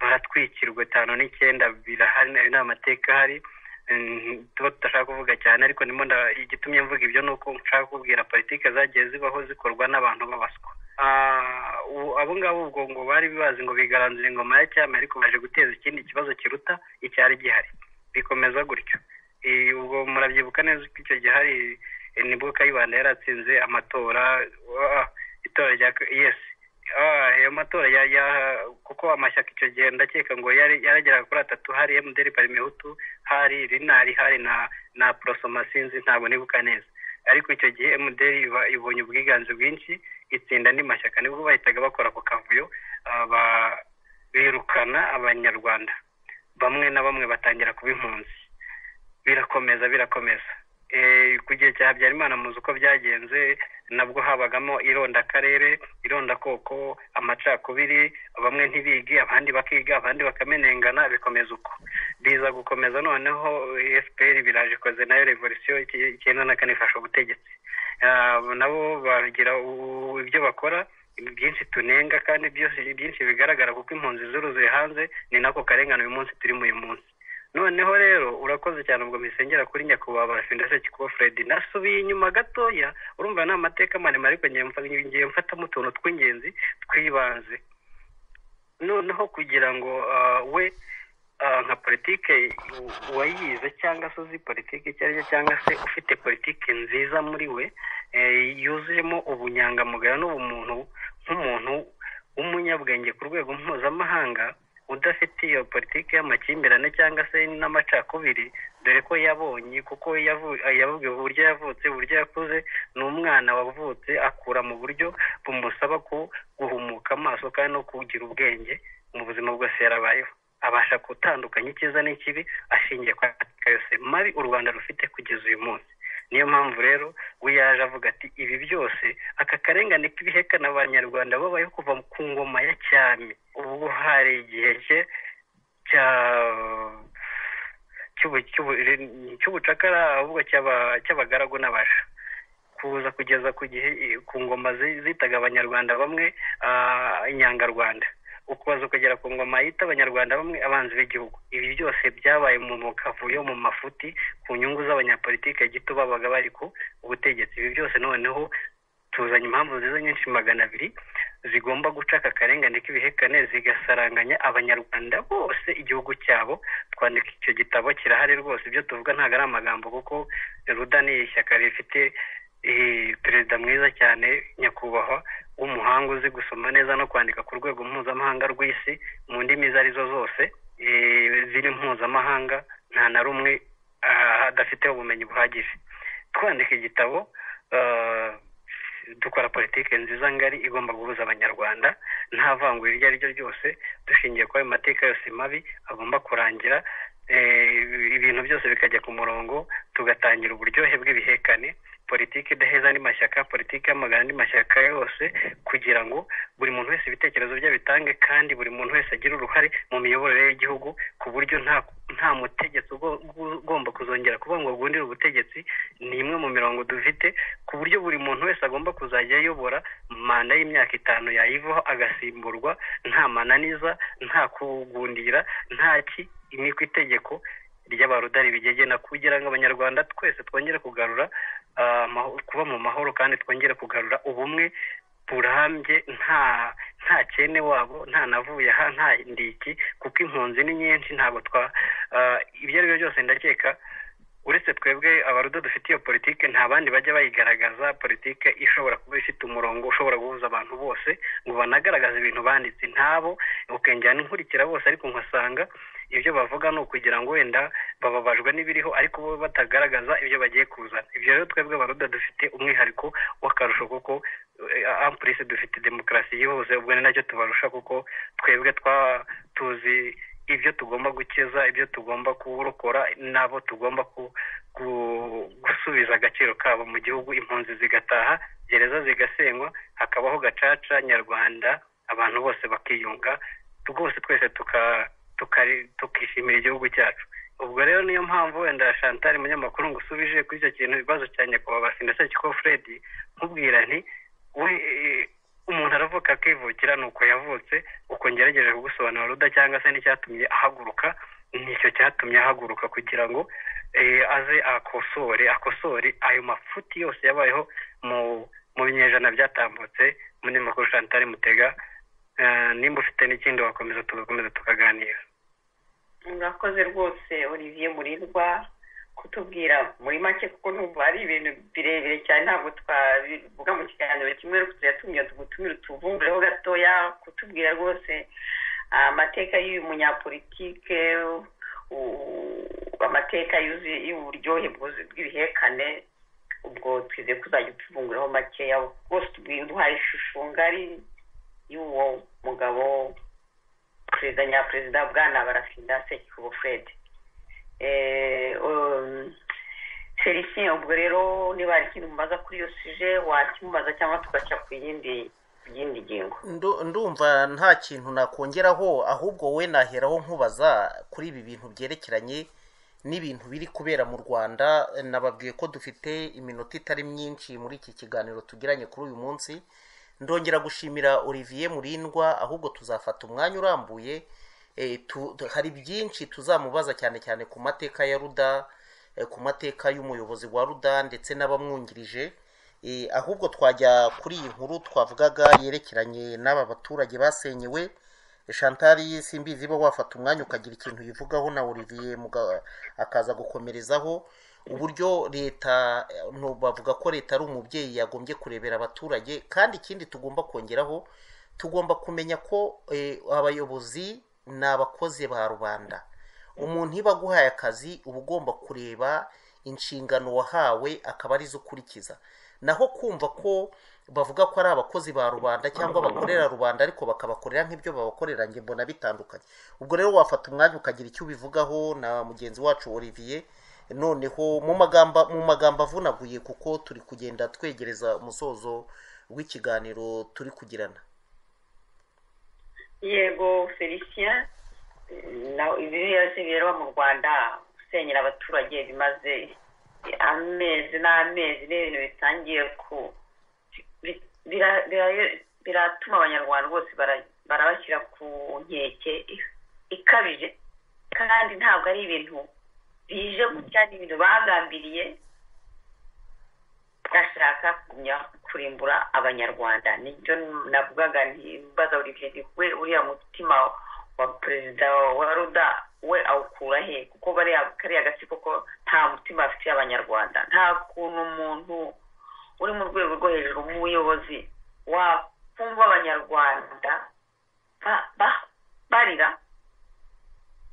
baratwikirwa itanu n'icyenda birahari ni amateka ahari Mm, tuba tudashaka kuvuga cyane ariko nimo nda- igitumye mvuga ibyo ni uko nshaka kubwira politike zagiye zibaho zikorwa n'abantu b'abaswa Ah, u- abo ngabo ubwo ngo bari bazi ngo bigaranzura ingoma ya cyami ariko baje guteza ikindi kibazo kiruta icyari gihari bikomeza gutyo Eh, ubwo murabyibuka neza ko icyo gihe hari eh, nibwo kayibanda yaratsinze amatora ah, itora rya yes Ah, ayo matora ya ya kuko amashyaka icyo gihe ndakeka ngo yari yarageraga kuri atatu hari emuderi parimehutu hari rinari hari na na porosoma sinzi ntabwo nibuka neza ariko icyo gihe emuderi iba- ibonye ubwiganze bwinshi itsinda andi mashyaka nibwo bahitaga bakora ku kavuyo ah, ba- birukana abanyarwanda bamwe na bamwe batangira kuba impunzi birakomeza birakomeza Eh, ku gihe cya habyarimana muzi uko byagenze nabwo habagamo irondakarere irondakoko amacakubiri bamwe ntibige abandi bakiga abandi bakamenengana bikomeza uko biza gukomeza noneho efuperi biraje ikoze nayo revolisiyo icyenda na kane ifasha ubutegetsi Ah, nabo bagira u- ibyo bakora byinshi tunenga kandi byose byinshi bigaragara kuko impunzi zuruzuye hanze ni nako karengane uyu munsi turimo uyu munsi noneho rero urakoze cyane ubwo misengera kuri nyakubahwa barafi ndetse kikuba fred nasubiye inyuma gatoya urumva ni amateka maremare ariko ngiye mfa- ngiye mfatamo utuntu tw'ingenzi tw'ibanze noneho kugira ngo ah, we ah, nka politike u- uwayize cyangwa se uzi politike icyo ari cyo cyangwa se ufite politike nziza muri we eh, yuzuyemo ubunyangamugayo n'ubumuntu nk'umuntu w'umunyabwenge ku rwego mpuzamahanga udafite iyo politiki y'amakimbirane cyangwa se n'amacakubiri dore ko yabonye kuko yavu- yavugiwe uburyo yavutse uburyo yakuze ni umwana wavutse akura mu buryo bumusaba ku- guhumuka amaso kandi no kugira ubwenge mu buzima bwose yarabayeho abasha gutandukanya icyiza n'ikibi ashingiye ku mateka yose mabi u rwanda rufite kugeza uyu munsi niyo mpamvu rero we yaje avuga ati ibi byose aka karengane k'ibihekana abanyarwanda babayeho kuva ku ngoma ya cyami ubwo hari igihe cye cya cy'ubu- cy'ubu- cy'ubucakara ahubwo cy'aba- cy'abagaragu n'abasha kuza kugeza ku gihe ku ngoma zi- zitaga abanyarwanda bamwe ah, inyangarwanda ukubaza ukagera ku ngoma yita abanyarwanda bamwe abanzi b'igihugu ibi byose byabaye mu mukavuyo mu mafuti ku nyungu z'abanyapolitike gito babaga bari ku butegetsi ibi byose noneho tuzanye impamvu nziza nyinshi magana abiri zigomba guca aka karengane k'ibihekane zigasaranganya abanyarwanda bose igihugu cyabo twandika icyo gitabo kirahari rwose ibyo tuvuga ntabwo ari amagambo kuko ruda ni ishyaka rifite eh, perezida mwiza cyane nyakubahwa w'umuhanga uzi gusoma neza no kwandika ku rwego mpuzamahanga rw'isi mu ndimi izo arizo zose eh, ziri mpuzamahanga nta na rumwe ah, adafite ubumenyi buhagije twandika igitabo ah, dukora politiki nziza ngari igomba guhuza abanyarwanda nta vangura iryo ari ryo ryose dushingiye kuri ayo mateka yose mabi agomba kurangira eh, ibintu byose bikajya ku murongo tugatangira uburyohe bw'ibihekane politiki idaheza andi mashyaka politiki y'amagana andi mashyaka yose kugira ngo buri muntu wese ibitekerezo bye abitange kandi buri muntu wese agire uruhare mu miyoborere y'igihugu ku buryo nta nta mutegetsi ugo- ugomba kuzongera kuvuga ngo agundire ubutegetsi ni imwe mu mirongo dufite ku buryo buri muntu wese agomba kuzajya ayobora manda y'imyaka itanu yayivaho agasimburwa nta mananiza nta kugundira nta ki ni ku itegeko ry'abarudari bigegena kugira ngo abanyarwanda twese twongere kugarura ah, amaho- kuba mu mahoro kandi twongere kugarura ubumwe burambye nta nta kene wabo nta navuye aha nta ndiki kuko impunzi ni nyinshi ntabwo twa ah, ibyo ari byo byose ndakeka uretse twebwe abarudo dufite iyo politike nta bandi bajya bayigaragaza politike ishobora kuba ifite umurongo ushobora guhuza abantu bose ngo banagaragaze ibintu banditse ntabo ukengera n'inkurikira bose ariko nkasanga ibyo bavuga ni ukugira ngo wenda bababajwe n'ibiriho ariko bo batagaragaza ibyo bagiye kuzana ibyo rero twebwe abarudo dufite umwihariko w'akarusho kuko eh, ampulisi dufite demokarasi yihuse ubwo ni nacyo tubarusha kuko twebwe twa tuzi ibyo tugomba gukiza ibyo tugomba kurokora n'abo tugomba ku- ku- gusubiza agaciro kabo mu gihugu impunzi zigataha gereza zigasenywa hakabaho gacaca nyarwanda abantu bose bakiyunga rwose twese tuka- tuka- tukishimira igihugu cyacu ubwo rero niyo mpamvu wenda chantal munyamakuru ngo usubije kuri icyo kintu ibibazo cya nyakubahwa ndetse kiko fred nkubwira nti we eh, umuntu aravuka akivukira ni uko yavutse uko ngerageje kugusobanura ruda cyangwa se n'icyatumye ahaguruka nicyo cyatumye ahaguruka kugira ngo eh, aze akosore akosore ayo mafuti yose yabayeho mu mu binyejana byatambutse muri makuru chantal mutega Eh, nimba ufite n'ikindi wakomeza tugakomeza tukaganira mwakoze rwose olivier murirwa kutubwira muri make kuko ntumva ari ibintu birebire cyane ntabwo twabivuga mu kiganiro kimwe ariko turatumira tugutumire utuvumbureho gatoya kutubwira rwose ah, amateka y'uyu munyapolitike u- amateka yuzuye y'uburyohe bwuzuye bw'ibihekane ubwo twizeye ko uzajya utuvunguraho makeya rwose tubwira uduhaye ishusho ngari y'uwo mugabo perezida nyaperezida bwana barafinda sekikubo fred Eh, um, felicien ubwo rero niba hari ikintu mubaza kuri iyo suje wakimubaza cyangwa tugaca ku yindi yindi ngingo Ndu- ndumva nta kintu nakongeraho ahubwo we naheraho nkubaza kuri ibi bintu byerekeranye n'ibintu biri kubera mu rwanda nababwiye ko dufite iminota itari myinshi muri iki kiganiro tugiranye kuri uyu munsi ndongera gushimira olivier murindwa ahubwo tuzafata umwanya urambuye eh, tu- tu- hari byinshi tuzamubaza cyane cyane ku mateka ya ruda eh, ku mateka y'umuyobozi wa ruda ndetse n'abamwungirije Eh, ahubwo twajya kuri iyi nkuru twavugaga yerekeranye n'aba baturage basenyewe shantari simbizi bo wafata umwanya ukagira ikintu uyivugaho na olivier muga- akaza gukomerezaho uburyo leta eh, no- bavuga ko leta ari umubyeyi yagombye kurebera abaturage kandi ikindi tugomba kongeraho tugomba kumenya ko eh, abayobozi ni abakozi ba rubanda umuntu iba aguhaye akazi uba ugomba kureba inshingano wahawe akaba arizo ukurikiza naho kumva ko bavuga ko ari abakozi ba rubanda cyangwa bakorera rubanda ariko bakabakorera nk'ibyo babakorera njye mbona bitandukanye ubwo rero wafata umwanya ukagira icyo ubivugaho na mugenzi wacu olivier noneho mu magambo mu magambo avunaguye kuko turi kugenda twegereza umusozo w'ikiganiro turi kugirana yego felicien na ibibera se bireba mu rwanda gusenyera abaturage bimaze amezi n'amezi ni ibintu bitangiye ku bi- bira- bira- biratuma abanyarwanda bose bara- barabashyira ku nkeke i- ikabije kandi ntabwo ari ibintu bije gutya ni ibintu bagambiriye bashaka kugumya kurimbura abanyarwanda nibyo navugaga nti mbaza buri gihe nti we uriya mutima wa perezida wa ruda we awukura he kuko bariya kariya gatsiko ko nta mutima bafitiye abanyarwanda nta kuntu umuntu uri mu rwego rwo hejuru nk'ubuyobozi wakumva abanyarwanda ba- ba- barira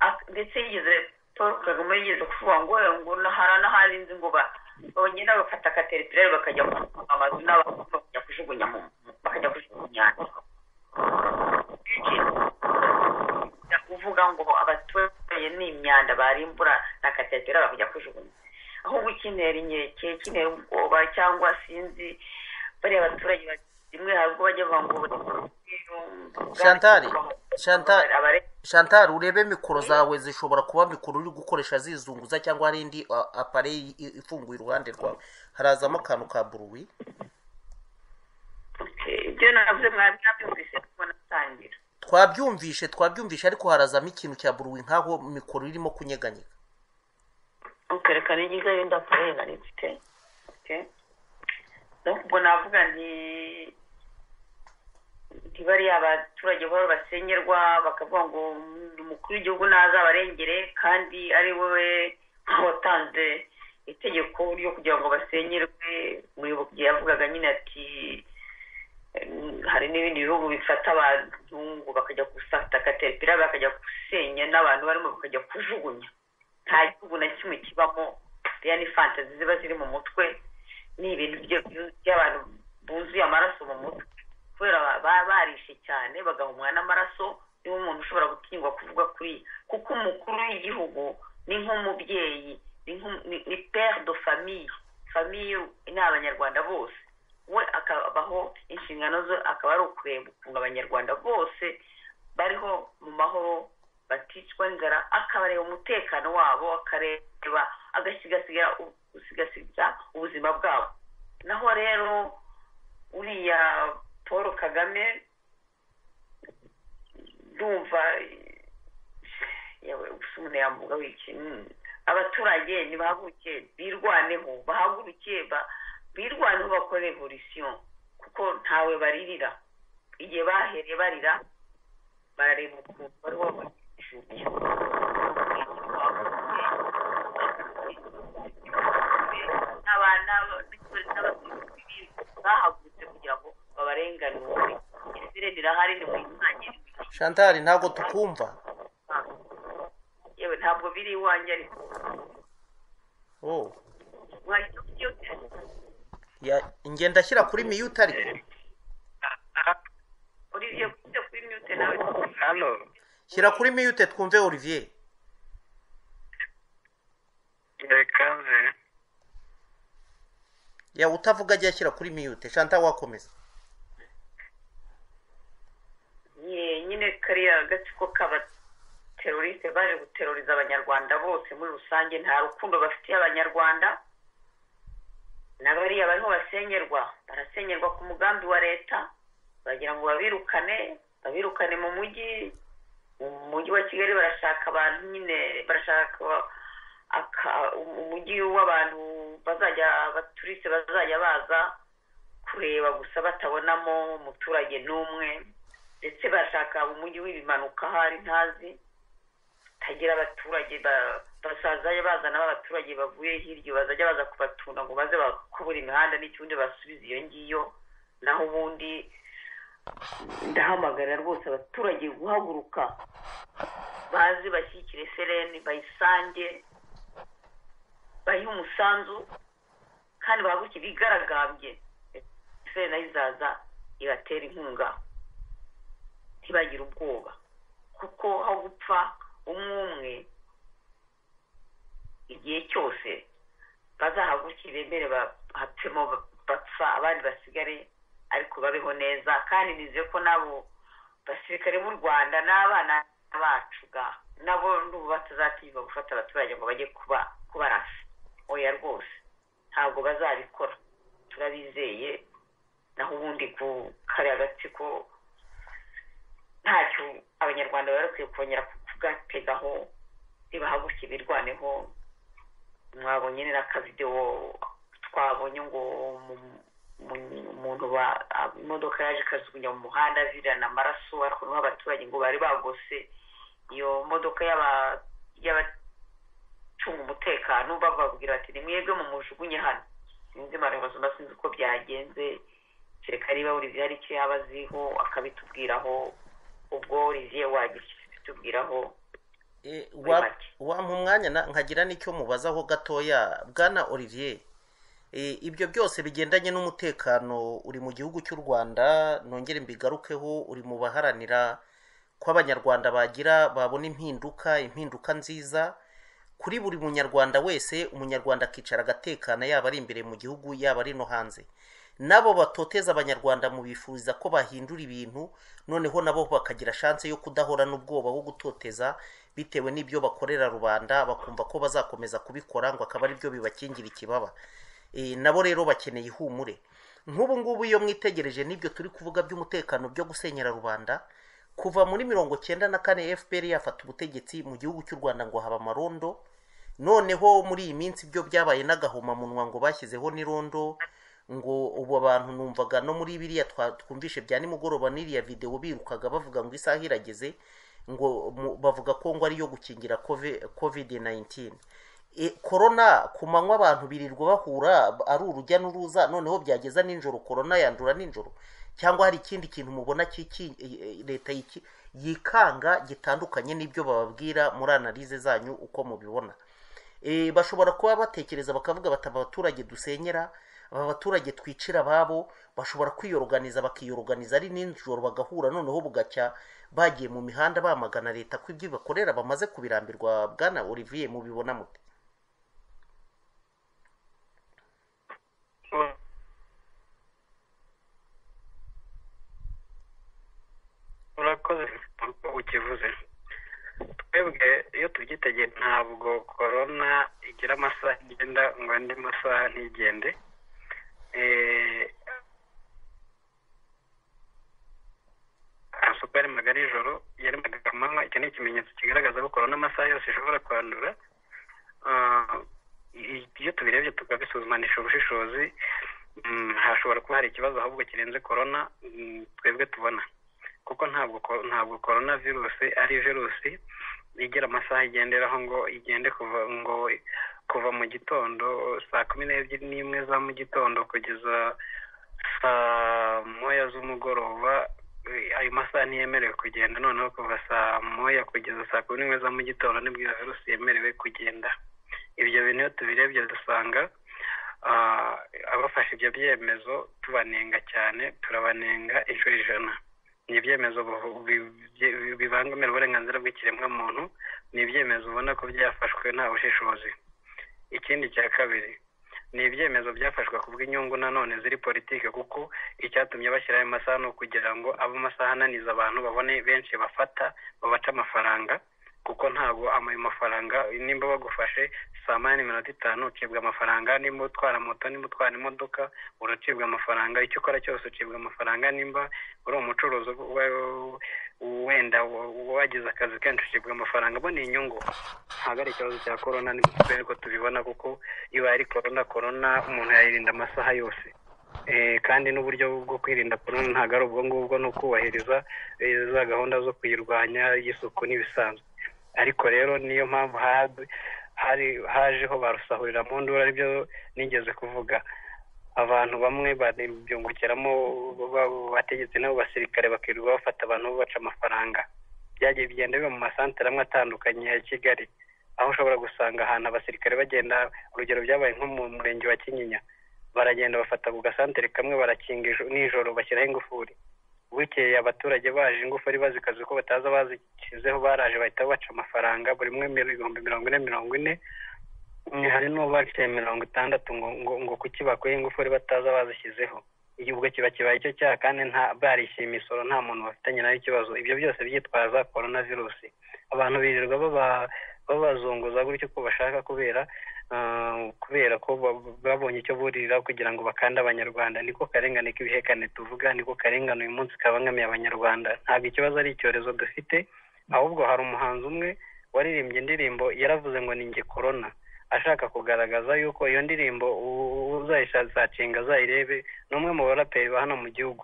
ak- ndetse yigeze paul kagame yigeze kuvuga ngo "Eh, ngo na- hari n'ahandi nzi ngo ba- bagenda bafata akateritoriyari bakajya ku amazu n'abantu bakajya kujugunya mu bakajya kujugunya inyanja Kenshi kuvuga ngo abaturage ni imyanda barimbura na kateritoriyari bakajya kujugunya ahubwo ikinera inkeke ikinera ubwoba cyangwa sinzi bariya baturage ba- rimwe hari ubwo bajya bavuga ngo Chantal, Chantal. abare shantari urebe mikoro zawe zishobora kuba mikoro uri gukoresha zizunguza cyangwa hari indi a- apareyi i- ifunguye iruhande rwawe harazamo akantu ka buruwi ibyo navuze mwari mwabyumvise kuko natangira twabyumvishe twabyumvishe ariko harazamo ikintu cya buruwi nk'aho mikoro irimo kunyeganyega ukereka n'igize yenda kurena nifite ubwo navuga nti ntibariya abaturage bahora basenyerwa bakavuga ngo umukuru w'igihugu nazabarengere kandi ari wowe watanze itegeko ryo kugira ngo basenyerwe muyoboke yavugaga nyine ati Mm, hari n'ibindi bihugu bifata abantu ngo bakajya gufata kateripira bakajya gusenya n'abantu barimo bakajya kujugunya nta gihugu na kimwe kibamo iriya ni fantazi ziba ziri mu mutwe ni ibintu byo- by'abantu buzuye amaraso mu mutwe kubera ba- ba- barishe cyane bagahumwa n'amaraso niwo muntu ushobora gutinywa kuvuga kuri iyi. kuko umukuru w'igihugu ni nk'umubyeyi ni nk'u- ni- ni pere de famille famille ni abanyarwanda bose we akabaho inshingano ze akaba ari ukureba ukuntu abanyarwanda bose bariho mu mahoro baticwa n'inzara akabareba umutekano wabo akareba agasigasira gusigasiga ubuzima bwabo naho rero uriya paul kagame ndumva yewe gusa umuntu yamvuga wiki mm. abaturage nibahaguruke birwaneho bahaguruke ba- birwaneho bakore revolisiyo kuko ntawe baririra igihe bahereye barira barareba ukuntu bari babajugunya bahagurutse kugira ngo babarenganure isire rirahari ni mu mwanya shantari ntabwo tukumva yewe ntabwo biri iwanjye ariko oh. mwahita mubyutse ya, njye ndashyira kuri miyuti ariko olivier kuze kuri mute nawe hano shyira kuri miyute twumve olivier reka nze ya utavuga ajya ashyira kuri miyute shanta wakomeza nyine kariya gatsiko k'abaterorisite baje guteroriza abanyarwanda bose muri rusange nta rukundo bafitiye abanyarwanda na bariya bariho basengerwa barasengerwa ku mugambi wa leta bagira ngo babirukane babirukane mu mujyi mu mujyi wa kigali barashaka abantu nyine barashaka aka- umujyi w'abantu bazajya abaturisite bazajya baza kureba gusa batabonamo umuturage n'umwe ndetse bashaka umujyi w'ibimanuka ahari ntazi utagira abaturage ba- basazayo bazana b'abaturage bavuye hirya bazajya baza kubatunda ngo baze bakubura imihanda n'ikibundi basubize iyo ngiyo naho ubundi ndahamagarira rwose abaturage guhaguruka baze bashyigikire sereni bayisange bayihe umusanzu kandi bahaguruke bigaragambye sereni nayo izaza ibatera inkunga ntibagire ubwoba kuko aho gupfa umwe umwe igihe cyose bazahagurukire bemere bahapfemo ba- bapfa abandi basigare ariko babeho neza kandi nizeye ko n'abo basirikare b'u rwanda n'abana bacu ga nabo n'ubu batazatinyuka gufata abaturage ngo bajye kuba kubarasa oya rwose ntabwo bazabikora turabizeye naho ubundi ku kariya gatsiko ntacyo abanyarwanda bari bakwiye kongera kugategaho ntibahaguruke birwaneho mwabonye ni n'akavidewo twabonye ngo mu- mu- umuntu ba- a- imodoka yaje ikajugunya mu muhanda avirana amaraso ariko n'uwo abaturage ngo bari bagose iyo modoka y'aba- y'abacunga umutekano bababwira bati ni mwebwe mu mujugunye hano sinzi amaremezo mba sinzi uko byagenze kereka niba olivier hari icyo yaba aziho akabitubwiraho ubwo olivier wagira icyo bitubwiraho Eh, Muri wa- make. wampa umwanya na- nkagira n'icyo mubazaho gatoya bwana olivier Eh, ibyo byose bigendanye n'umutekano uri mu gihugu cy'u rwanda nongere mbigarukeho uri mu baharanira ko abanyarwanda bagira babona impinduka impinduka nziza kuri buri munyarwanda wese umunyarwanda akicara agatekana yaba ari imbere mu gihugu yaba ari no hanze nabo batoteza abanyarwanda mu bifuriza ko bahindura ibintu noneho nabo bakagira chance yo kudahora n'ubwoba wo gutoteza bitewe n'ibyo bakorera rubanda bakumva ko bazakomeza kubikora ngo akaba ari byo bibakingira ikibaba e, nabo rero bakeneye ihumure nk'ubu ngubu iyo mwitegereje n'ibyo turi kuvuga by'umutekano byo gusenyera rubanda kuva muri mirongo cyenda na kane fpr yafata ubutegetsi mu gihugu cy'u rwanda ngo haba amarondo noneho muri iyi minsi byo byabaye n'agahomamunwa ngo bashyizeho n'irondo ngo ubu abantu numvaga no muri biriya twa- twumvishe bya nimugoroba n'iriya videwo birukaga bavuga ngo isaha irageze ngo mu- bavuga ko ngo ariyo gukingira covid 19 E, korona ku manywa abantu birirwa bahura ari urujya n'uruza noneho byageza nijoro korona yandura nijoro cyangwa hari ikindi kintu mubona cy'iki e, e, leta yiki- yikanga gitandukanye n'ibyo bababwira muri analize zanyu uko mubibona Eh, bashobora kuba batekereza bakavuga bati aba baturage dusenyera aba baturage twicira ababo bashobora kwiyoroganiza bakiyoroganiza ari nijoro bagahura noneho bugacya bagiye mu mihanda bamagana leta ko ibyo bakorera bamaze kubirambirwa bwana olivier mubibona mute urakoze uko ukivuze twebwe iyo tubyitegereje ntabwo korona igira amasaha igenda ngo andi masaha ntigende Eh, amasuku yari magari ijoro yari magari amanywa iki ni ikimenyetso kigaragaza ko korona amasaha yose ishobora kwandura Ah, i- iyo tubirebye tukabisuzumanisha ubushishozi mm, hashobora kuba hari ikibazo ahubwo kirenze korona mm, twebwe tubona kuko ntabwo ko- ntabwo korona virusi ari virusi igira amasaha igenderaho ngo igende kuva ngo kuva mu gitondo saa kumi n'ebyiri n'imwe za mu gitondo kugeza saa moya z'umugoroba eh, ayo masaha ntiyemerewe kugenda noneho kuva saa moya kugeza saa kumi n'imwe za mu gitondo nibwo iyo virusi yemerewe kugenda ibyo bintu iyo tubirebye dusanga ah, abafashe ibyo byemezo tubanenga cyane turabanenga inshuro ijana ni ibyemezo bu- bi- bi- bibangamira uburenganzira bw'ikiremwamuntu ni ibyemezo ubona ko byafashwe nta bushishozi ikindi cya kabiri ni ibyemezo byafashwe ku bw'inyungu nanone ziri politiki kuko icyatumye bashyiraho ayo masaha ni ukugira ngo abe amasaha ananiza abantu babone benshi bafata babaca amafaranga kuko ntabwo amayo mafaranga nimba bagufashe saa moya n'iminota itanu ucibwa amafaranga nimba utwara moto nimba utwara imodoka uracibwa amafaranga icyo ukora cyose ucibwa amafaranga nimba uri umucuruzi uba- wenda wagize akazi kenshi ucibwa amafaranga bo ni inyungu ntabwo ari ikibazo cya korona ni ariko tubibona kuko ibaye ari korona korona umuntu yayirinda amasaha yose Eh, kandi n'uburyo bwo kwirinda korona ntabwo ari ubwo ngubwo ni ukubahiriza eh, za gahunda zo kuyirwanya y'isuku n'ibisanzwe ariko rero niyo mpamvu ha- hari hajeho barusahurira mu nduru aribyo nigeze kuvuga abantu bamwe babyungukiramo ba- bategetsi n'abasirikare bakirirwa bafata abantu babaca amafaranga byagiye bigenda biba mu masantere amwe atandukanye ya kigali aho ushobora gusanga ahantu abasirikare bagenda urugero byabaye nko mu murenge wa kinyinya baragenda bafata ku gasantere kamwe barakinga ijoro- nijoro bashyiraho ingufuri bukeye abaturage baje ingufuri bazikaze ko bataza bazishyizeho baraje bahita baca amafaranga buri umwe mil- ibihumbi mirongo ine mirongo ine Mm, hari n'uwo baciye mirongo itandatu ngo ngo ngo kuki bakuye ingufuri bataza bazishyizeho igihugu kiba kibaye icyo cyaha kandi nta barishyuye imisoro nta muntu bafitanye nayo ikibazo ibyo byose byitwaza korona virusi abantu birirwa baba- babazunguza gutyo uko bashaka kubera ah, kubera ko bab- babonye icyo burira kugira ngo bakande abanyarwanda niko karengane k'ibihekane tuvuga niko karengane uyu munsi kabangamiye abanyarwanda ntabwo ikibazo ari icyorezo dufite ahubwo hari umuhanzi umwe waririmbye indirimbo yaravuze ngo ni njye korona ashaka kugaragaza yuko iyo ndirimbo uzayisacinga azayirebe ni umwe mu baraperi ba hano mu gihugu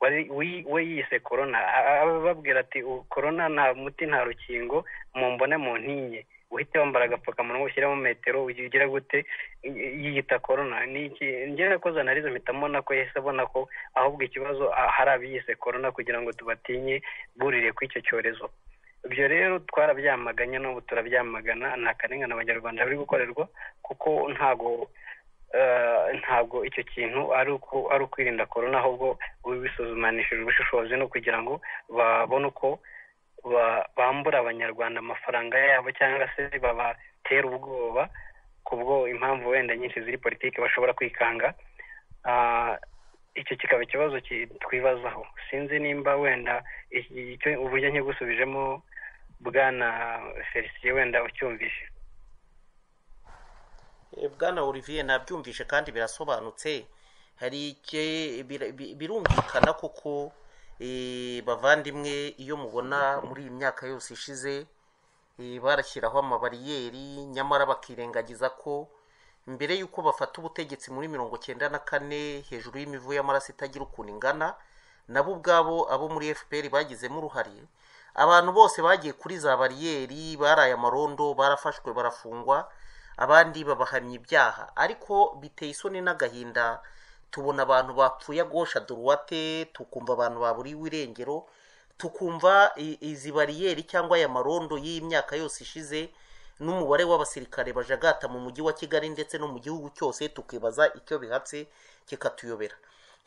wari- wi- we yise korona A- a- ababwira ati "U- korona nta muti nta rukingo mumbone mu ntinye uhite wambara agapfukamunwa ushyiremo metero ugira gute Y- yiyita korona ni iki njye nakoze analize mpita mbona ko yahise abona ko ahubwo ikibazo ah, hari abiyise korona kugira ngo tubatinye burire kw'icyo cyorezo ibyo rero twarabyamaganye n'ubu turabyamagana nta karengane abanyarwanda bari gukorerwa kuko ntago eh, ntabwo icyo kintu ari uku- ari ukwirinda korona ahubwo bisuzumanishije ubushishozi no kugira ngo babone uko ba- bambura abanyarwanda amafaranga yabo cyangwa se babatera ubwoba kubwo impamvu wenda nyinshi ziri politiki bashobora kwikanga Ah, icyo kikaba ikibazo ki- twibazaho sinzi nimba wenda iki- icyo uburyo nkigusubijemo bwana felicien wenda ucyumvise Eh, bwana olivier nabyumvise kandi birasobanutse hari ike- bir- bi- birumvikana koko eh, bavandimwe iyo mubona muri iyi myaka yose ishize eh, barashyiraho amabariyeri nyamara bakirengagiza ko mbere y'uko bafata ubutegetsi muri mirongo cyenda na kane hejuru y'imivu y'amaraso itagira ukuntu ingana nabo ubwabo abo muri fpr bagizemo uruhare abantu bose bagiye kuri za bariyeri baraye amarondo barafashwe barafungwa abandi babahamya ibyaha ariko biteye isoni n'agahinda tubona abantu bapfuye agosha duruwate tukumva abantu baburiwe irengero tukumva i- izi bariyeri cyangwa aya marondo y'imyaka yose ishize n'umubare w'abasirikare bajagata mu mujyi wa kigali ndetse no mu gihugu cyose tukibaza icyo bihatse kikatuyobera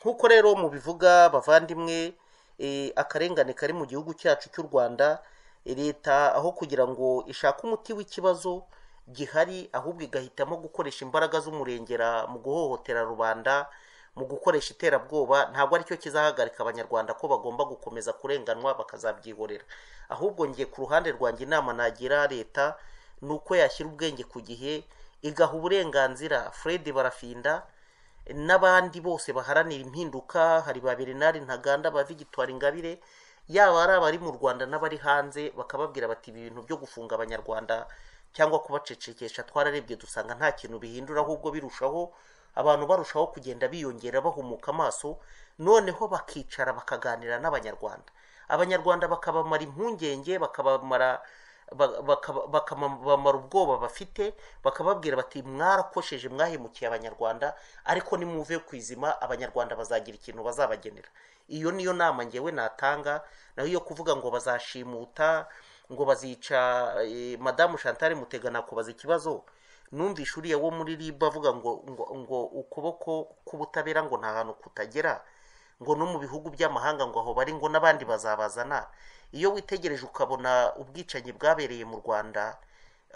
nk'uko rero mubivuga bavandimwe eh, akarengane kari mu gihugu cyacu cy'u rwanda eh, leta aho kugira ngo ishake umuti w'ikibazo gihari ahubwo igahitamo gukoresha imbaraga z'umurengera mu guhohotera rubanda mu gukoresha iterabwoba ntabwo aricyo kizahagarika abanyarwanda ko bagomba gukomeza kurenganwa bakazabyihorera ahubwo ngiye ku ruhande rwanjye inama nagira leta ni uko yashyira ubwenge ku gihe igaha uburenganzira fred barafinda n'abandi bose baharanira impinduka hari ba bernard ntaganda ba victoire ingabire yaba ari abari mu rwanda n'abari hanze bakababwira bati ibi bintu byo gufunga abanyarwanda cyangwa kubacecekesha twararebye dusanga nta kintu bihindura ahubwo birushaho abantu barushaho kugenda biyongera bahumuka amaso noneho bakicara bakaganira n'abanyarwanda abanyarwanda bakabamara impungenge bakabamara ba- bakaba- bakabamara ubwoba bafite bakababwira bati mwarakosheje mwahemukiye abanyarwanda ariko nimuve ku izima abanyarwanda bazagira ikintu bazabagenera iyo niyo nama ngewe natanga naho iyo kuvuga ngo bazashimuta ngo bazica eh, madamu chantal mutega nakubaza ikibazo numvishe uriya wo muri ribu avuga ngo ngo, ngo ukuboko k'ubutabera ngo nta hantu kutagera ngo no mu bihugu by'amahanga ngo aho bari ngo n'abandi bazabazana iyo witegereje ukabona ubwicanyi bwabereye mu rwanda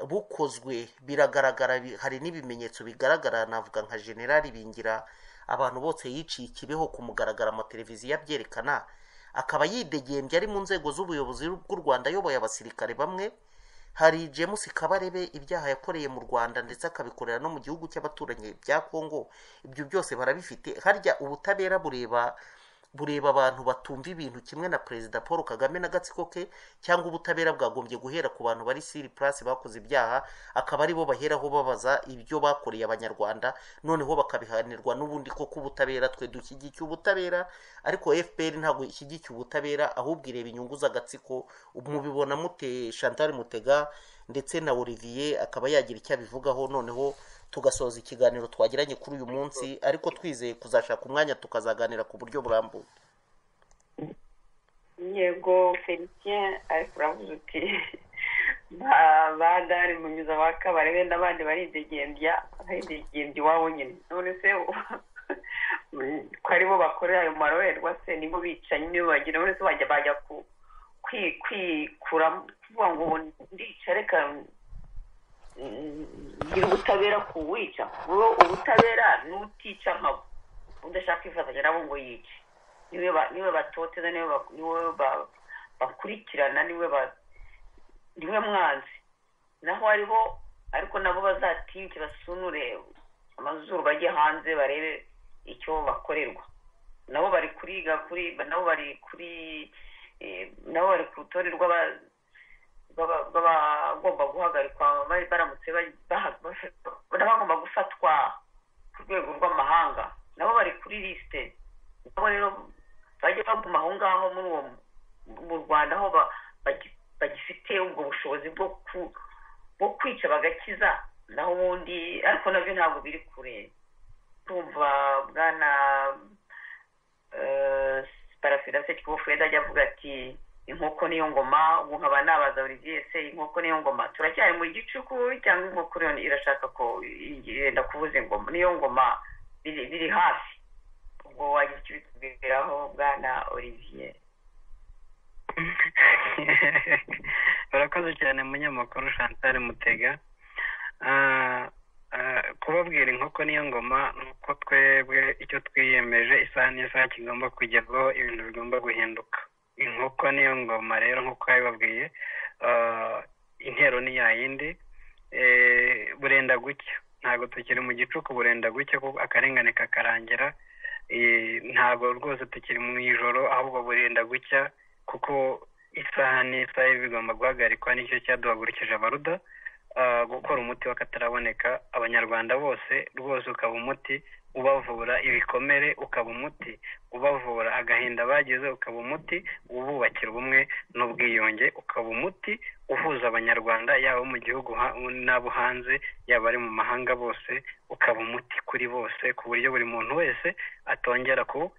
bukozwe biragaragara bi- hari n'ibimenyetso bigaragara navuga nka generali bingira abantu bose yiciye ikibeho ku mugaragaro amateleviziyo abyerekana akaba yidegembye ari mu nzego z'ubuyobozi bw'u rwanda ayoboye abasirikare bamwe hari james kabarebe ibyaha yakoreye mu rwanda ndetse akabikorera no mu gihugu cy'abaturanyi bya kongo ibyo byose barabifite harya ubutabera bureba bureba abantu batumva ibintu kimwe na perezida paul kagame n'agatsiko ke cyangwa ubutabera bwagombye guhera ku bantu bari siri purasi bakoze ibyaha akaba aribo baheraho babaza ibyo bakoreye abanyarwanda noneho bakabihanirwa n'ubundi koko ubutabera twe dushyigikiye ubutabera ariko fpr ntabwo ishyigikiye ubutabera ahubwo ireba inyungu z'agatsiko mubibona mute chantal mutega ndetse na olivier akaba yagira icyo abivugaho noneho tugasoza ikiganiro twagiranye kuri uyu munsi ariko twizeye kuzashaka umwanya tukazaganira ku buryo burambuye yego felicien ariko uravuze uti ba- ba dari munyuza wa kabarebe n'abandi baridegembya baridegembya iwabo nyine none se u- ko aribo bakorera ayo maroherwa se nibo bicanyi nibo bagira none se bajya bajya ku kwi- kwikura kuvuga ngo ubu ndica reka mm, ngire ubutabera ku wica wowe ubutabera n'utica nkabo udashaka kwifatanya nabo ngo yice niwe ba- niwe batoteza niwe ba- niwe ba- bakurikirana niwe ba- niwe mwanzi naho hariho ariko nabo bazatinyuke basunure amazuru bajye hanze barebe icyo bakorerwa nabo bari kuriga kuri nabo bari kuri eh, nabo bari ku rutonde rw'aba- rw'aba- rw'abagomba guhagarikwa bari baramutse ba- baha- baf- n'abagomba gufatwa ku rwego rw'amahanga nabo bari kuri lisite nabo rero bajye baguma aho ngaho muri uwo mu rwanda aho ba- bagi- bagifite ubwo bushobozi bwo ku- bwo kwica bagakiza naho ubundi ariko nabyo ntabwo biri kure tumva bwana eh, parafirase kibofreda ajya avuga ati inkoko niyo ngoma ubu nkaba nabaza olivier se inkoko niyo ngoma turacyari mu gicuku cyangwa inkoko iriyo irashaka ko yenda kuvuza ingoma niyo ngoma biri biri hafi ubwo wagira icyo bitubwiraho bwana olivier barakoze cyane munyamakuru chantal mutega Ah, ah, kubabwira inkoko niyo ngoma ni uko twebwe icyo twiyemeje isaha n'isaha kigomba kugerwaho ibintu bigomba guhinduka inkoko niyo ngoma rero nk'uko yabibabwiye ah, intero ni ya yindi Eh, burenda gucya ntabwo tukiri mu gicuku burenda gucya kuko akarengane kakarangira Eh, ntabwo rwose tukiri mu ijoro ahubwo burenda gucya kuko isaha n'isaha bigomba guhagarikwa nicyo cyaduhagurukije abaruda ah, gukora umuti w'akataraboneka abanyarwanda bose rwose ukaba umuti ubavura ibikomere ukaba umuti ubavura agahinda bagize ukaba umuti ububakira ubumwe n'ubwiyunge ukaba umuti uhuza abanyarwanda yaba abo mu gihugu ha- n'abo hanze yaba ari mu mahanga bose ukaba umuti kuri bose ku buryo buri muntu wese atongera ku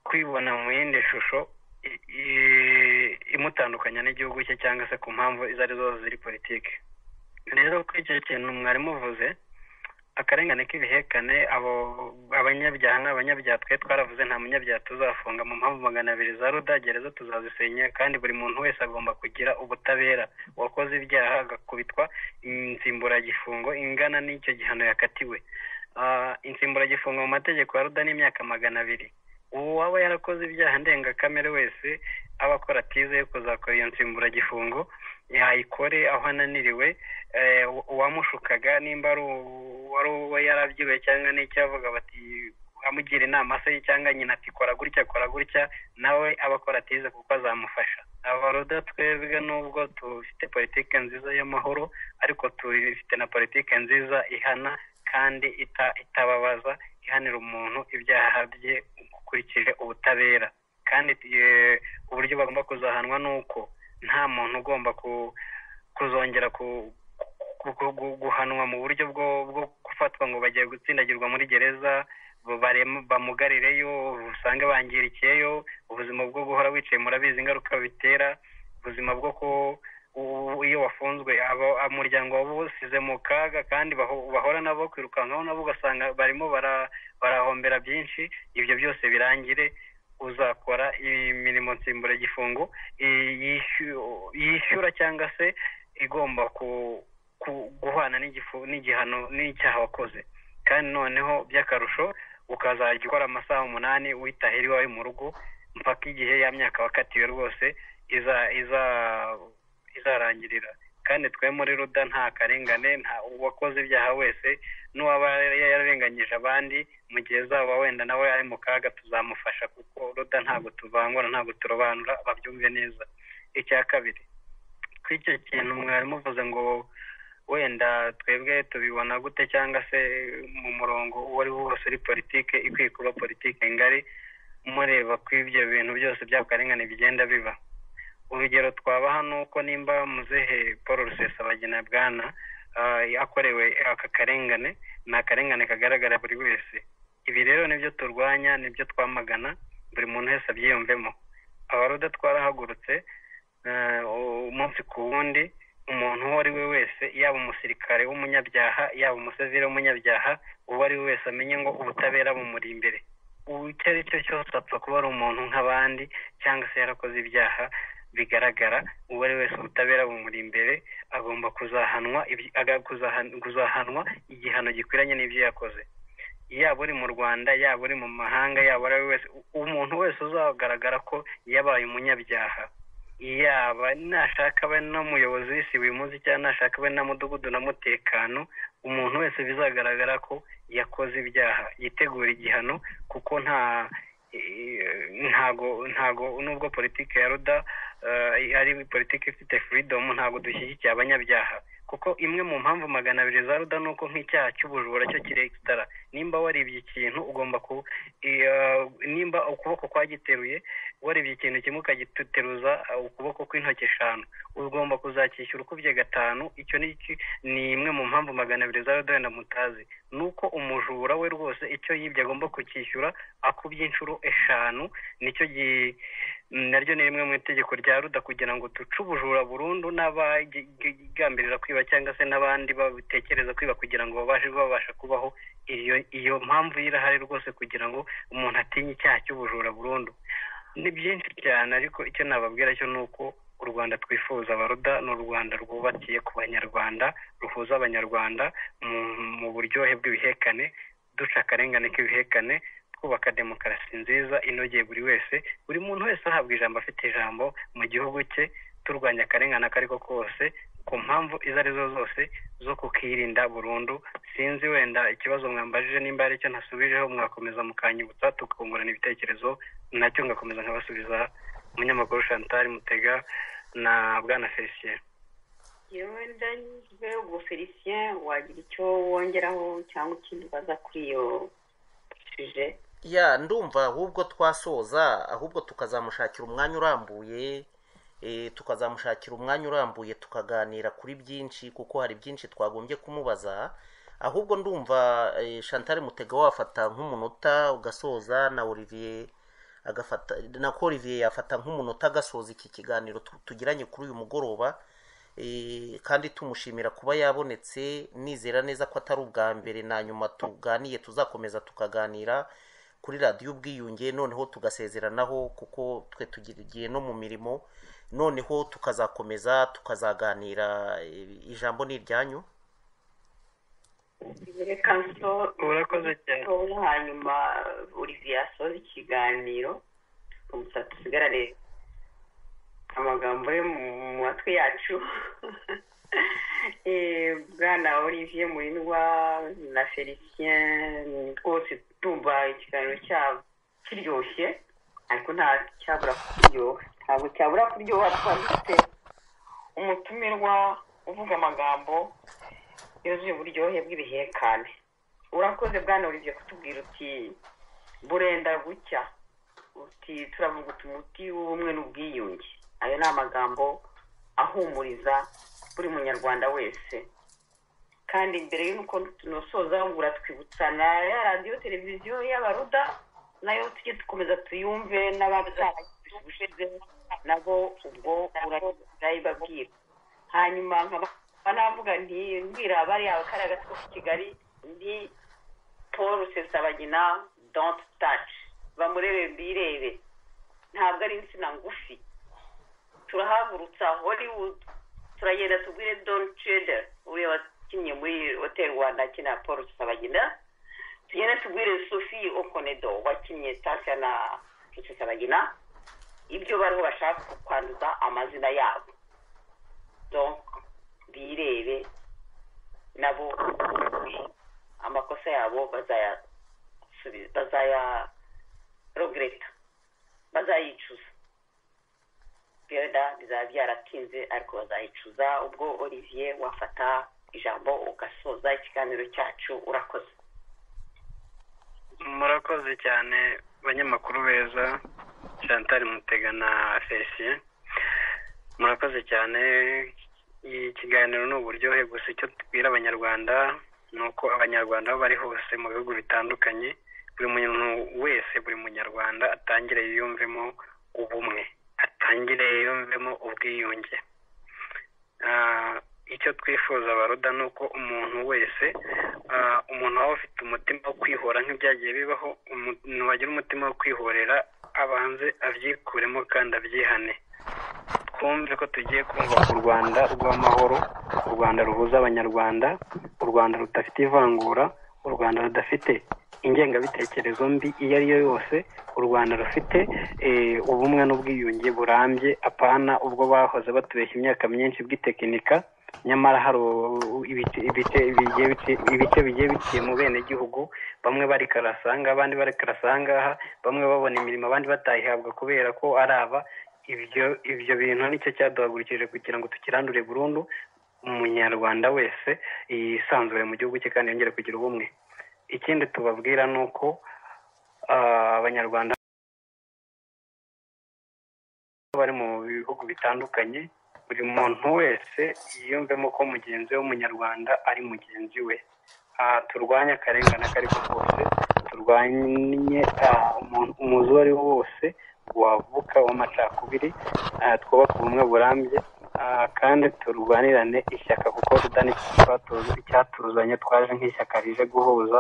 kwibona mu yindi shusho i- i- imutandukanya n'igihugu cye cyangwa se ku mpamvu izo ari zo zose ziri politiki rero kuri icyo kintu mwarimu uvuze akarengane k'ibihekane abo abanyabyaha n'abanyabyaha twe twaravuze nta munyabyaha tuzafunga mu mpamvu magana abiri za ruda gereza tuzazisenya kandi buri muntu wese agomba kugira ubutabera uwakoze ibyaha agakubitwa insimburagifungo ingana n'icyo gihano yakatiwe Ah, insimburagifungo mu mategeko ya ruda n'imyaka magana abiri ubu waba yarakoze ibyaha ndengakamere wese aba akora atize yo kuzakora iyo nsimburagifungo yayikore aho ananiriwe eh, uwa- uwamushukaga nimba ari uwo- wari uwo yarabyiwe cyangwa n'icyavuga bati amugira inama se cyangwa nyina ati kora gutya kora gutya nawe aba akora atize kuko azamufasha abaruda twebwe nubwo dufite politiki nziza y'amahoro ariko dufite na politiki nziza ihana kandi ita- itababaza ihanira umuntu ibyaha bye ukurikije ubutabera kandi eh, uburyo bagomba kuzahanwa ni uko nta muntu ugomba ku- kuzongera ku- ku- ku- gu- guhanwa mu buryo bwo bwo gufatwa ngo bagiye gutsindagirwa muri gereza barem- bamugarireyo usange bangirikiyeyo ubuzima bwo guhora wicaye murabizi ingaruka bitera ubuzima bwo ku u- iyo wafunzwe abo- umuryango waba usize mu kaga kandi baho- bahora nabo kwirukankaho nabo ugasanga barimo bara- barahombera byinshi ibyo byose birangire uzakora imirimo nsimburagifungo i- yishu- yishyura cyangwa se igomba ku ku- guhana n'igifu- n'igihano n'icyaha wakoze kandi noneho by'akarusho ukazajya ukora amasaha umunani witahira iwawe mu rugo mpaka igihe ya myaka wakatiwe rwose iza iza izarangirira kandi twe muri ruda nta karengane nta uwakoze ibyaha wese n'uwaba yararenganyije abandi mu gihe zaba wenda nawe ari mu kaga tuzamufasha kuko ruda ntabwo tuvangura ntabwo turobanura babyumve neza icya kabiri kw'icyo kintu mwarimu uvuze ngo wenda twebwe tubibona gute cyangwa se mu murongo uwo ari wo wose uri politike ikwiye kuba politike ngari mureba ko ibyo bintu byose by'akarengane bigenda biba urugero twabaha ni uko nimba muzehe paul rusesabagina bwana ah, yakorewe aka karengane ni akarengane kagaragara buri wese ibi rero nibyo turwanya nibyo twamagana buri muntu wese abyiyumvemo abaruda twarahagurutse eh, umunsi ku wundi umuntu uwo ari we wese yaba umusirikare w'umunyabyaha yaba umusivire w'umunyabyaha uwo ari we wese amenye ngo ubutabera bumuri imbere icyo ari cyo cyose apfa kuba ari umuntu nk'abandi cyangwa se yarakoze ibyaha bigaragara uwo ari we wese ubutabera bumuri imbere agomba kuzahanwa ibi- aga- kuzahan- kuzahanwa igihano gikwiranye n'ibyo yakoze yaba uri mu rwanda yaba uri mu mahanga yaba ari we wese u- umuntu wese uzagaragara ko yabaye umunyabyaha yaba nashaka abe n'umuyobozi w'isi wimuzi cyangwa nashaka abe na mudugudu na mutekano umuntu wese bizagaragara ko yakoze ibyaha yitegura igihano kuko nta eh, ntago ntago nubwo politiki ya ruda eh, ari politiki ifite freedom ntago dushyigikiye abanyabyaha kuko imwe mu mpamvu magana abiri za ruda ni uko nk'icyaha cy'ubujura cyo kirekitara nimba waribye ikintu ugomba ku eh, nimba ukuboko kwagiteruye warebye ikintu kimwe ukagiteruza uh, ukuboko kw'intoki eshanu ugomba kuzacyishyura ukubye gatanu icyo ni iki- ni imwe mu mpamvu magana abiri za rudoya na mutazi ni uko umujura we rwose icyo yibye agomba kucyishyura akubye inshuro eshanu nicyo gi- naryo ni rimwe mu itegeko rya ruda kugira ngo duce ubujura burundu n'abagambirira kwiba cyangwa se n'abandi batekereza kwiba kugira ngo babashe kuba babasha kubaho iyo iyo mpamvu y'irahari rwose kugira ngo umuntu atinye icyaha cy'ubujura burundu ni byinshi cyane ariko icyo nababwira cyo ni uko u rwanda twifuza abaruda ni u rwanda rwubakiye ku banyarwanda ruhuza abanyarwanda mu, mu buryohe bw'ibihekane duca akarengane k'ibihekane twubaka demokarasi nziza inogeye buri wese buri muntu wese ahabwa ijambo afite ijambo mu gihugu cye turwanya akarengane ako ari ko kose ku mpamvu izo ari zo zose zo kukirinda burundu sinzi wenda ikibazo mwambajije nimba ari icyo ntasubijeho mwakomeza mukanyibutsa tukungurana ibitekerezo nacyo ngakomeza nkabasubiza umunyamakuru chantal mutega na bwana felicien yewe ndanyuzwe ubwo felicien wagira icyo wongeraho cyangwa ikindi ubaza kuri iyo shije ya ndumva ahubwo twasoza ahubwo tukazamushakira umwanya urambuye eh, tukazamushakira umwanya urambuye tukaganira kuri byinshi kuko hari byinshi twagombye kumubaza ahubwo ndumva eh, chantal mutega wafata nk'umunota ugasoza na olivier agafata na ko olivier yafata nk'umunota agasoza iki kiganiro tu- tugiranye kuri uyu mugoroba Eh, kandi tumushimira kuba yabonetse nizera neza ko atari ubwa mbere na nyuma tuganiye tuzakomeza tukaganira kuri radiyo ubwiyunge noneho tugasezeranaho kuko twe tugira igihe no mu mirimo noneho tukazakomeza tukazaganira eh, ijambo ni iryanyu reka nso Urakoze cyane. nso hanyuma olivier asoza ikiganiro umusatsi usigarare amagambo yo mu mu matwi yacu Eh, bwana olivier murindwa na felicien rwose tumva ikiganiro cyabo kiryoshye ariko nta cyabura kuryoha ntabwo cyabura kuryoha twafite umutumirwa uvuga amagambo yuzuye uburyohe bw'ibihekane urakoze bwana olivier kutubwira uti burenda gucya uti turavuga umuti w'ubumwe n'ubwiyunge ayo ni amagambo ahumuriza buri munyarwanda wese kandi mbere y'uko tunosoza uratwibutsa na ya radiyo televiziyo y'abaruda nayo tujye dukomeza tuyumve n'abataragishize nabo ubwo urayibabwira hanyuma nkaba navuga nti mbwira abari abakari hagati ko kigali ndi paul rusesabagina don't touch bamurebe mbirebe ntabwo ari insina ngufi turahagurutsa hollywood turagenda tubwire don trade uriya wakinnye muri hotel rwanda akina paul rusabagina tugenda tubwire sophie okonedo wakinnye tasha na rusabagina ibyo bariho bashaka kwanduza amazina yabo donc birebe nabo amakosa yabo bazayasubiza bazayarogereta bazayicuza bwenda bizaba byaratinze ariko bazayicuza ubwo olivier wafata ijambo ugasoza ikiganiro cyacu urakoze murakoze cyane banyamakuru beza chantal mutega na felicien murakoze cyane ikiganiro ni uburyohe gusa icyo tubwira abanyarwanda ni uko abanyarwanda aho bari hose mu bihugu bitandukanye buri muntu wese buri munyarwanda atangire yiyumvemo ubumwe atangire yiyumvemo ubwiyunge Ah, icyo twifuza baruda ni uko umuntu wese ah, umuntu waba ufite umutima wo kwihora nk'ibyagiye bibaho umuntu wagira umutima wo kwihorera abanze abyikuremo kandi abyihane twumve ko tugiye kumva ku rwanda rw'amahoro u rwanda ruhuza abanyarwanda u rwanda rudafite ivangura u rwanda rudafite ingengabitekerezo mbi iyo ari yo yose u rwanda rufite eh, ubumwe n'ubwiyunge burambye apana ubwo bahoze batubeshya imyaka myinshi bw'itekinika nyamara hari u- ibice ibice bigiye bici- ibice bigiye biciye mu bene gihugu bamwe barikarasanga abandi barikarasanga ahangaha bamwe babona imirimo abandi batayihabwa kubera ko ari aba ibyo ibyo bintu nicyo cyaduhagurukije kugira ngo tukirandure burundu umunyarwanda wese yisanzure mu gihugu cye kandi yongere kugira ubumwe ikindi tubabwira ni uko ah, abanyarwanda bari mu bihugu bitandukanye buri muntu wese yiyumvemo ko mugenzi we w'umunyarwanda ari mugenzi we Ah, turwanye akarengane ako ari ko kose turwanye ah, umuntu- umuzi uwo ari wo wose wavuka w'amacakubiri Ah, twubake ubumwe burambye Ah, kandi turwanirane ishyaka kuko tudani icyatuzanye twaje nk'ishyaka rije guhuza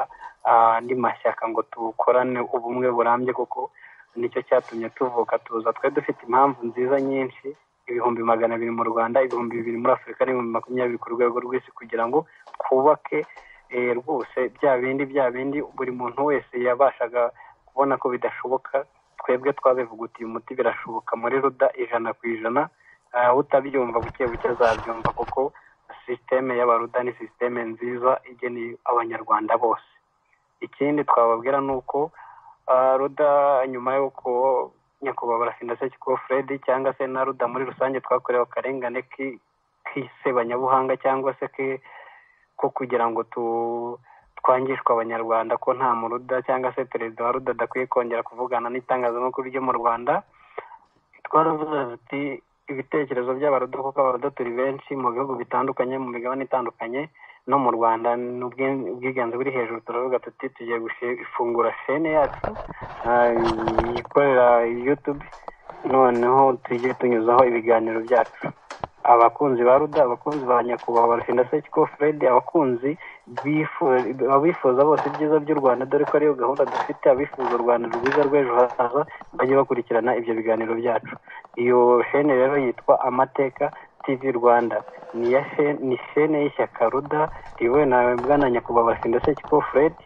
ah, andi mashyaka ngo tukorane ubumwe burambye kuko nicyo cyatumye tuvuka tuza twari dufite impamvu nziza nyinshi ibihumbi magana abiri mu rwanda ibihumbi bibiri muri afurika n'ibihumbi makumyabiri ku rwego rw'isi kugira ngo twubake eh, rwose bya bindi bya bindi buri muntu wese yabashaga kubona ko bidashoboka twebwe twabivugutiye umuti birashoboka muri ruda ijana ku ijana Ah, utabyumva buke buke azabyumva kuko sisiteme y'abaruda ni sisiteme nziza igeneye abanyarwanda bose ikindi twababwira ni uko ah, ruda nyuma y'uko nyakubahwa barafinda sekikubo fred cyangwa se na ruda muri rusange twakorewe akarengane k'i- k'isebanyabuhanga cyangwa se ke- ko kugira ngo tu twangishwe abanyarwanda ko nta muruda cyangwa se perezida wa ruda adakwiye kongera kuvugana n'itangazamakuru ryo mu rwanda twaravuze ati ibitekerezo by'abarudo kuko abarudo turi benshi mu bihugu bitandukanye mu migabane itandukanye no mu rwanda ni ubwi- ubwiganze buri hejuru turavuga tuti tugiye gufungura shene yacu ah, ikorera yutube noneho tujye tunyuzaho ibiganiro byacu abakunzi ba ruda abakunzi ba nyakubahwa barashinda sekiko fred abakunzi bifu- abifuza bose ibyiza by'u rwanda dore ko ariyo gahunda dufite abifuza u rwanda rwiza rw'ejo hazaza bajye bakurikirana ibyo biganiro byacu iyo shene rero yitwa amateka tv rwanda ni iya she- ni shene y'ishyaka ruda riyobowe na bwana nyakubahwa barashinda sekiko fred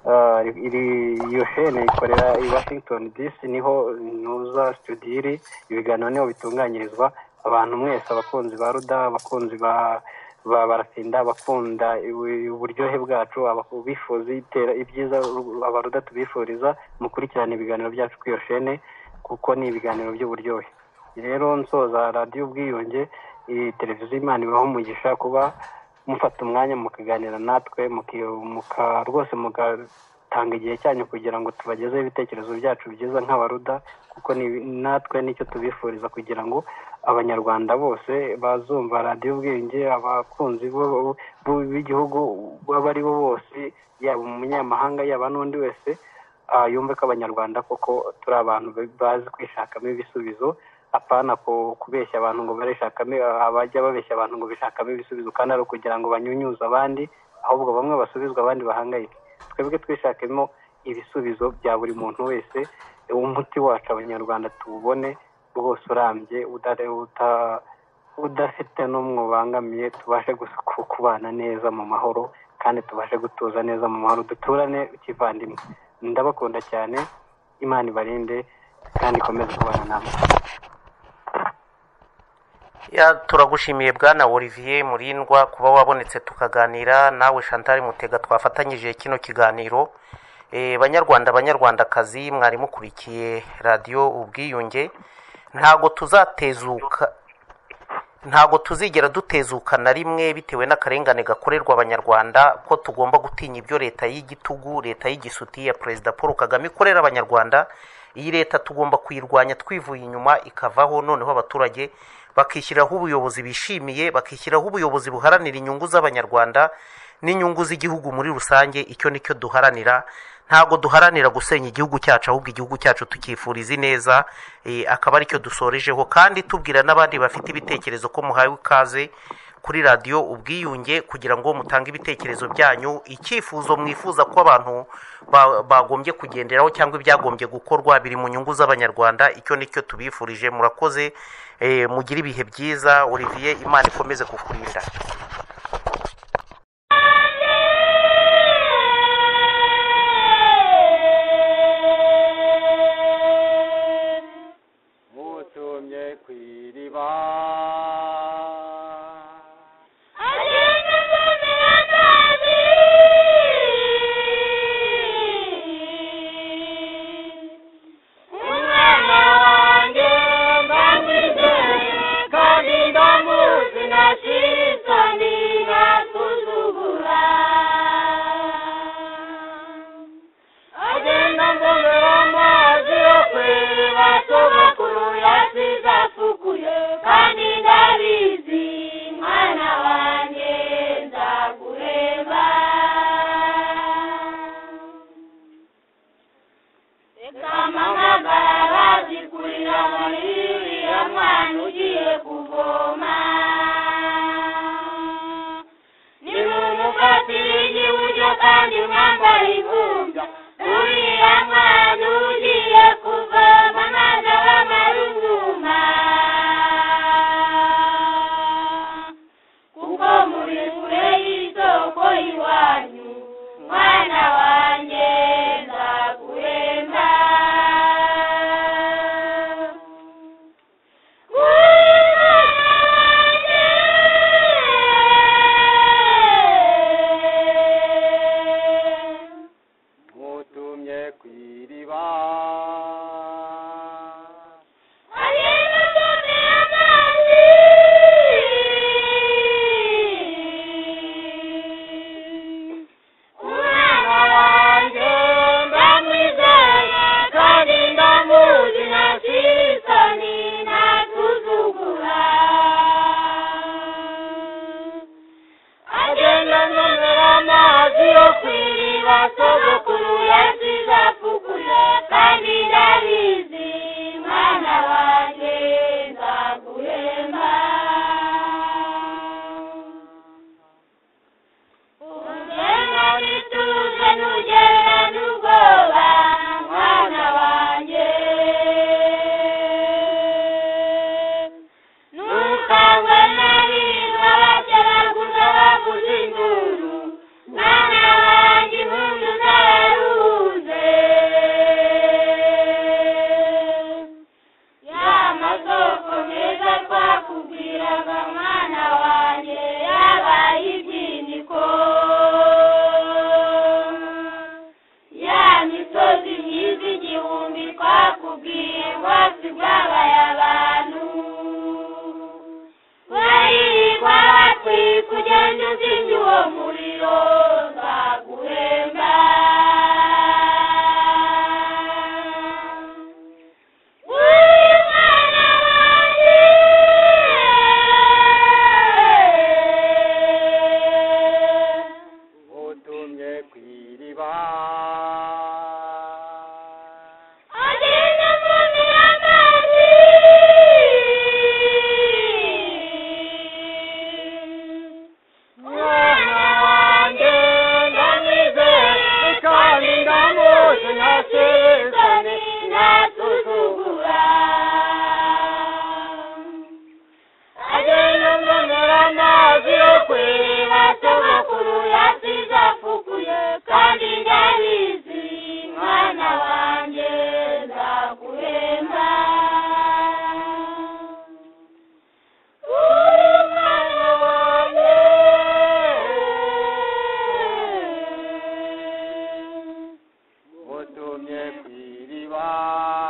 Ah, iri iyo shene ikorera i washington dc niho ntuza studio iri ibiganiro niho bitunganyirizwa abantu mwese abakunzi ba ruda abakunzi ba ba barafinda abakunda ibu- uburyohe bwacu abaku- bifuza itera ibyiza u- abaruda tubifuriza mukurikirana ibiganiro byacu kuri iyo shene kuko ni ibiganiro by'uburyohe rero nsoza radiyo ubwiyunge iyi televiziyo imana ibaho umugisha kuba mufata umwanya mukaganira natwe muki- muka rwose mugatanga igihe cyanyu kugira ngo tubagezeho ibitekerezo byacu byiza nk'abaruda kuko ni- natwe nicyo tubifuriza kugira ngo abanyarwanda bose bazumva radiyo ubwenge abakunzi bo- bo- b'igihugu baba ari bo bose yaba umunyamahanga yaba n'undi wese ah, yumve ko abanyarwanda koko turi abantu ba- bazi kwishakamo ibisubizo apana ku- kubeshya abantu ngo barishakamo abajya babeshya abantu ngo bishakamo ibisubizo kandi ari ukugira ngo banyunyuze abandi ahubwo bamwe basubizwa abandi bahangayike twebwe twishakemo ibisubizo bya buri muntu wese umuti wacu abanyarwanda tuwubone rwose urambye udare uta udafite n'umwe ubangamiye tubashe gusu- ku- kubana neza mu mahoro kandi tubashe gutuza neza mu mahoro duturane kivandimwe ndabakunda cyane imana ibarinde kandi ikomeze kubana namwe Ya, turagushimiye bwana olivier murindwa kuba wabonetse tukaganira nawe chantal mutega twafatanyije kino kiganiro Eh, banyarwanda banyarwandakazi mwari mukurikiye radiyo ubwiyunge ntago tuzatezuka ntago tuzigera dutezuka na rimwe bitewe n'akarengane gakorerwa abanyarwanda ko tugomba gutinya ibyo leta y'igitugu leta y'igisuti ya perezida paul kagame ikorera abanyarwanda iyi leta tugomba kuyirwanya twivuye inyuma ikavaho noneho abaturage bakishyiraho ubuyobozi bishimiye bakishyiraho ubuyobozi buharanira inyungu z'abanyarwanda n'inyungu z'igihugu muri rusange icyo ni cyo duharanira ntabwo duharanira gusenya igihugu cyacu ahubwo igihugu cyacu tukifuriza ineza eh, akaba aricyo dusorejeho kandi tubwira n'abandi bafite ibitekerezo ko muhawe ikaze kuri radiyo ubwiyunge kugira ngo mutange ibitekerezo byanyu icyifuzo mwifuza ko abantu ba- bagombye kugenderaho cyangwa ibyagombye gukorwa biri mu nyungu z'abanyarwanda icyo ni cyo tubifurije murakoze eh, mugire ibihe byiza olivier imana ikomeze kukurinda mutumye ku iriba umwana wanjye ndamwizeye kandi ndamuzi ntashishikari ntasuzugura agenda mbonera amazi yo kweba sogokuru yasize asukuye kandi ndari Ah.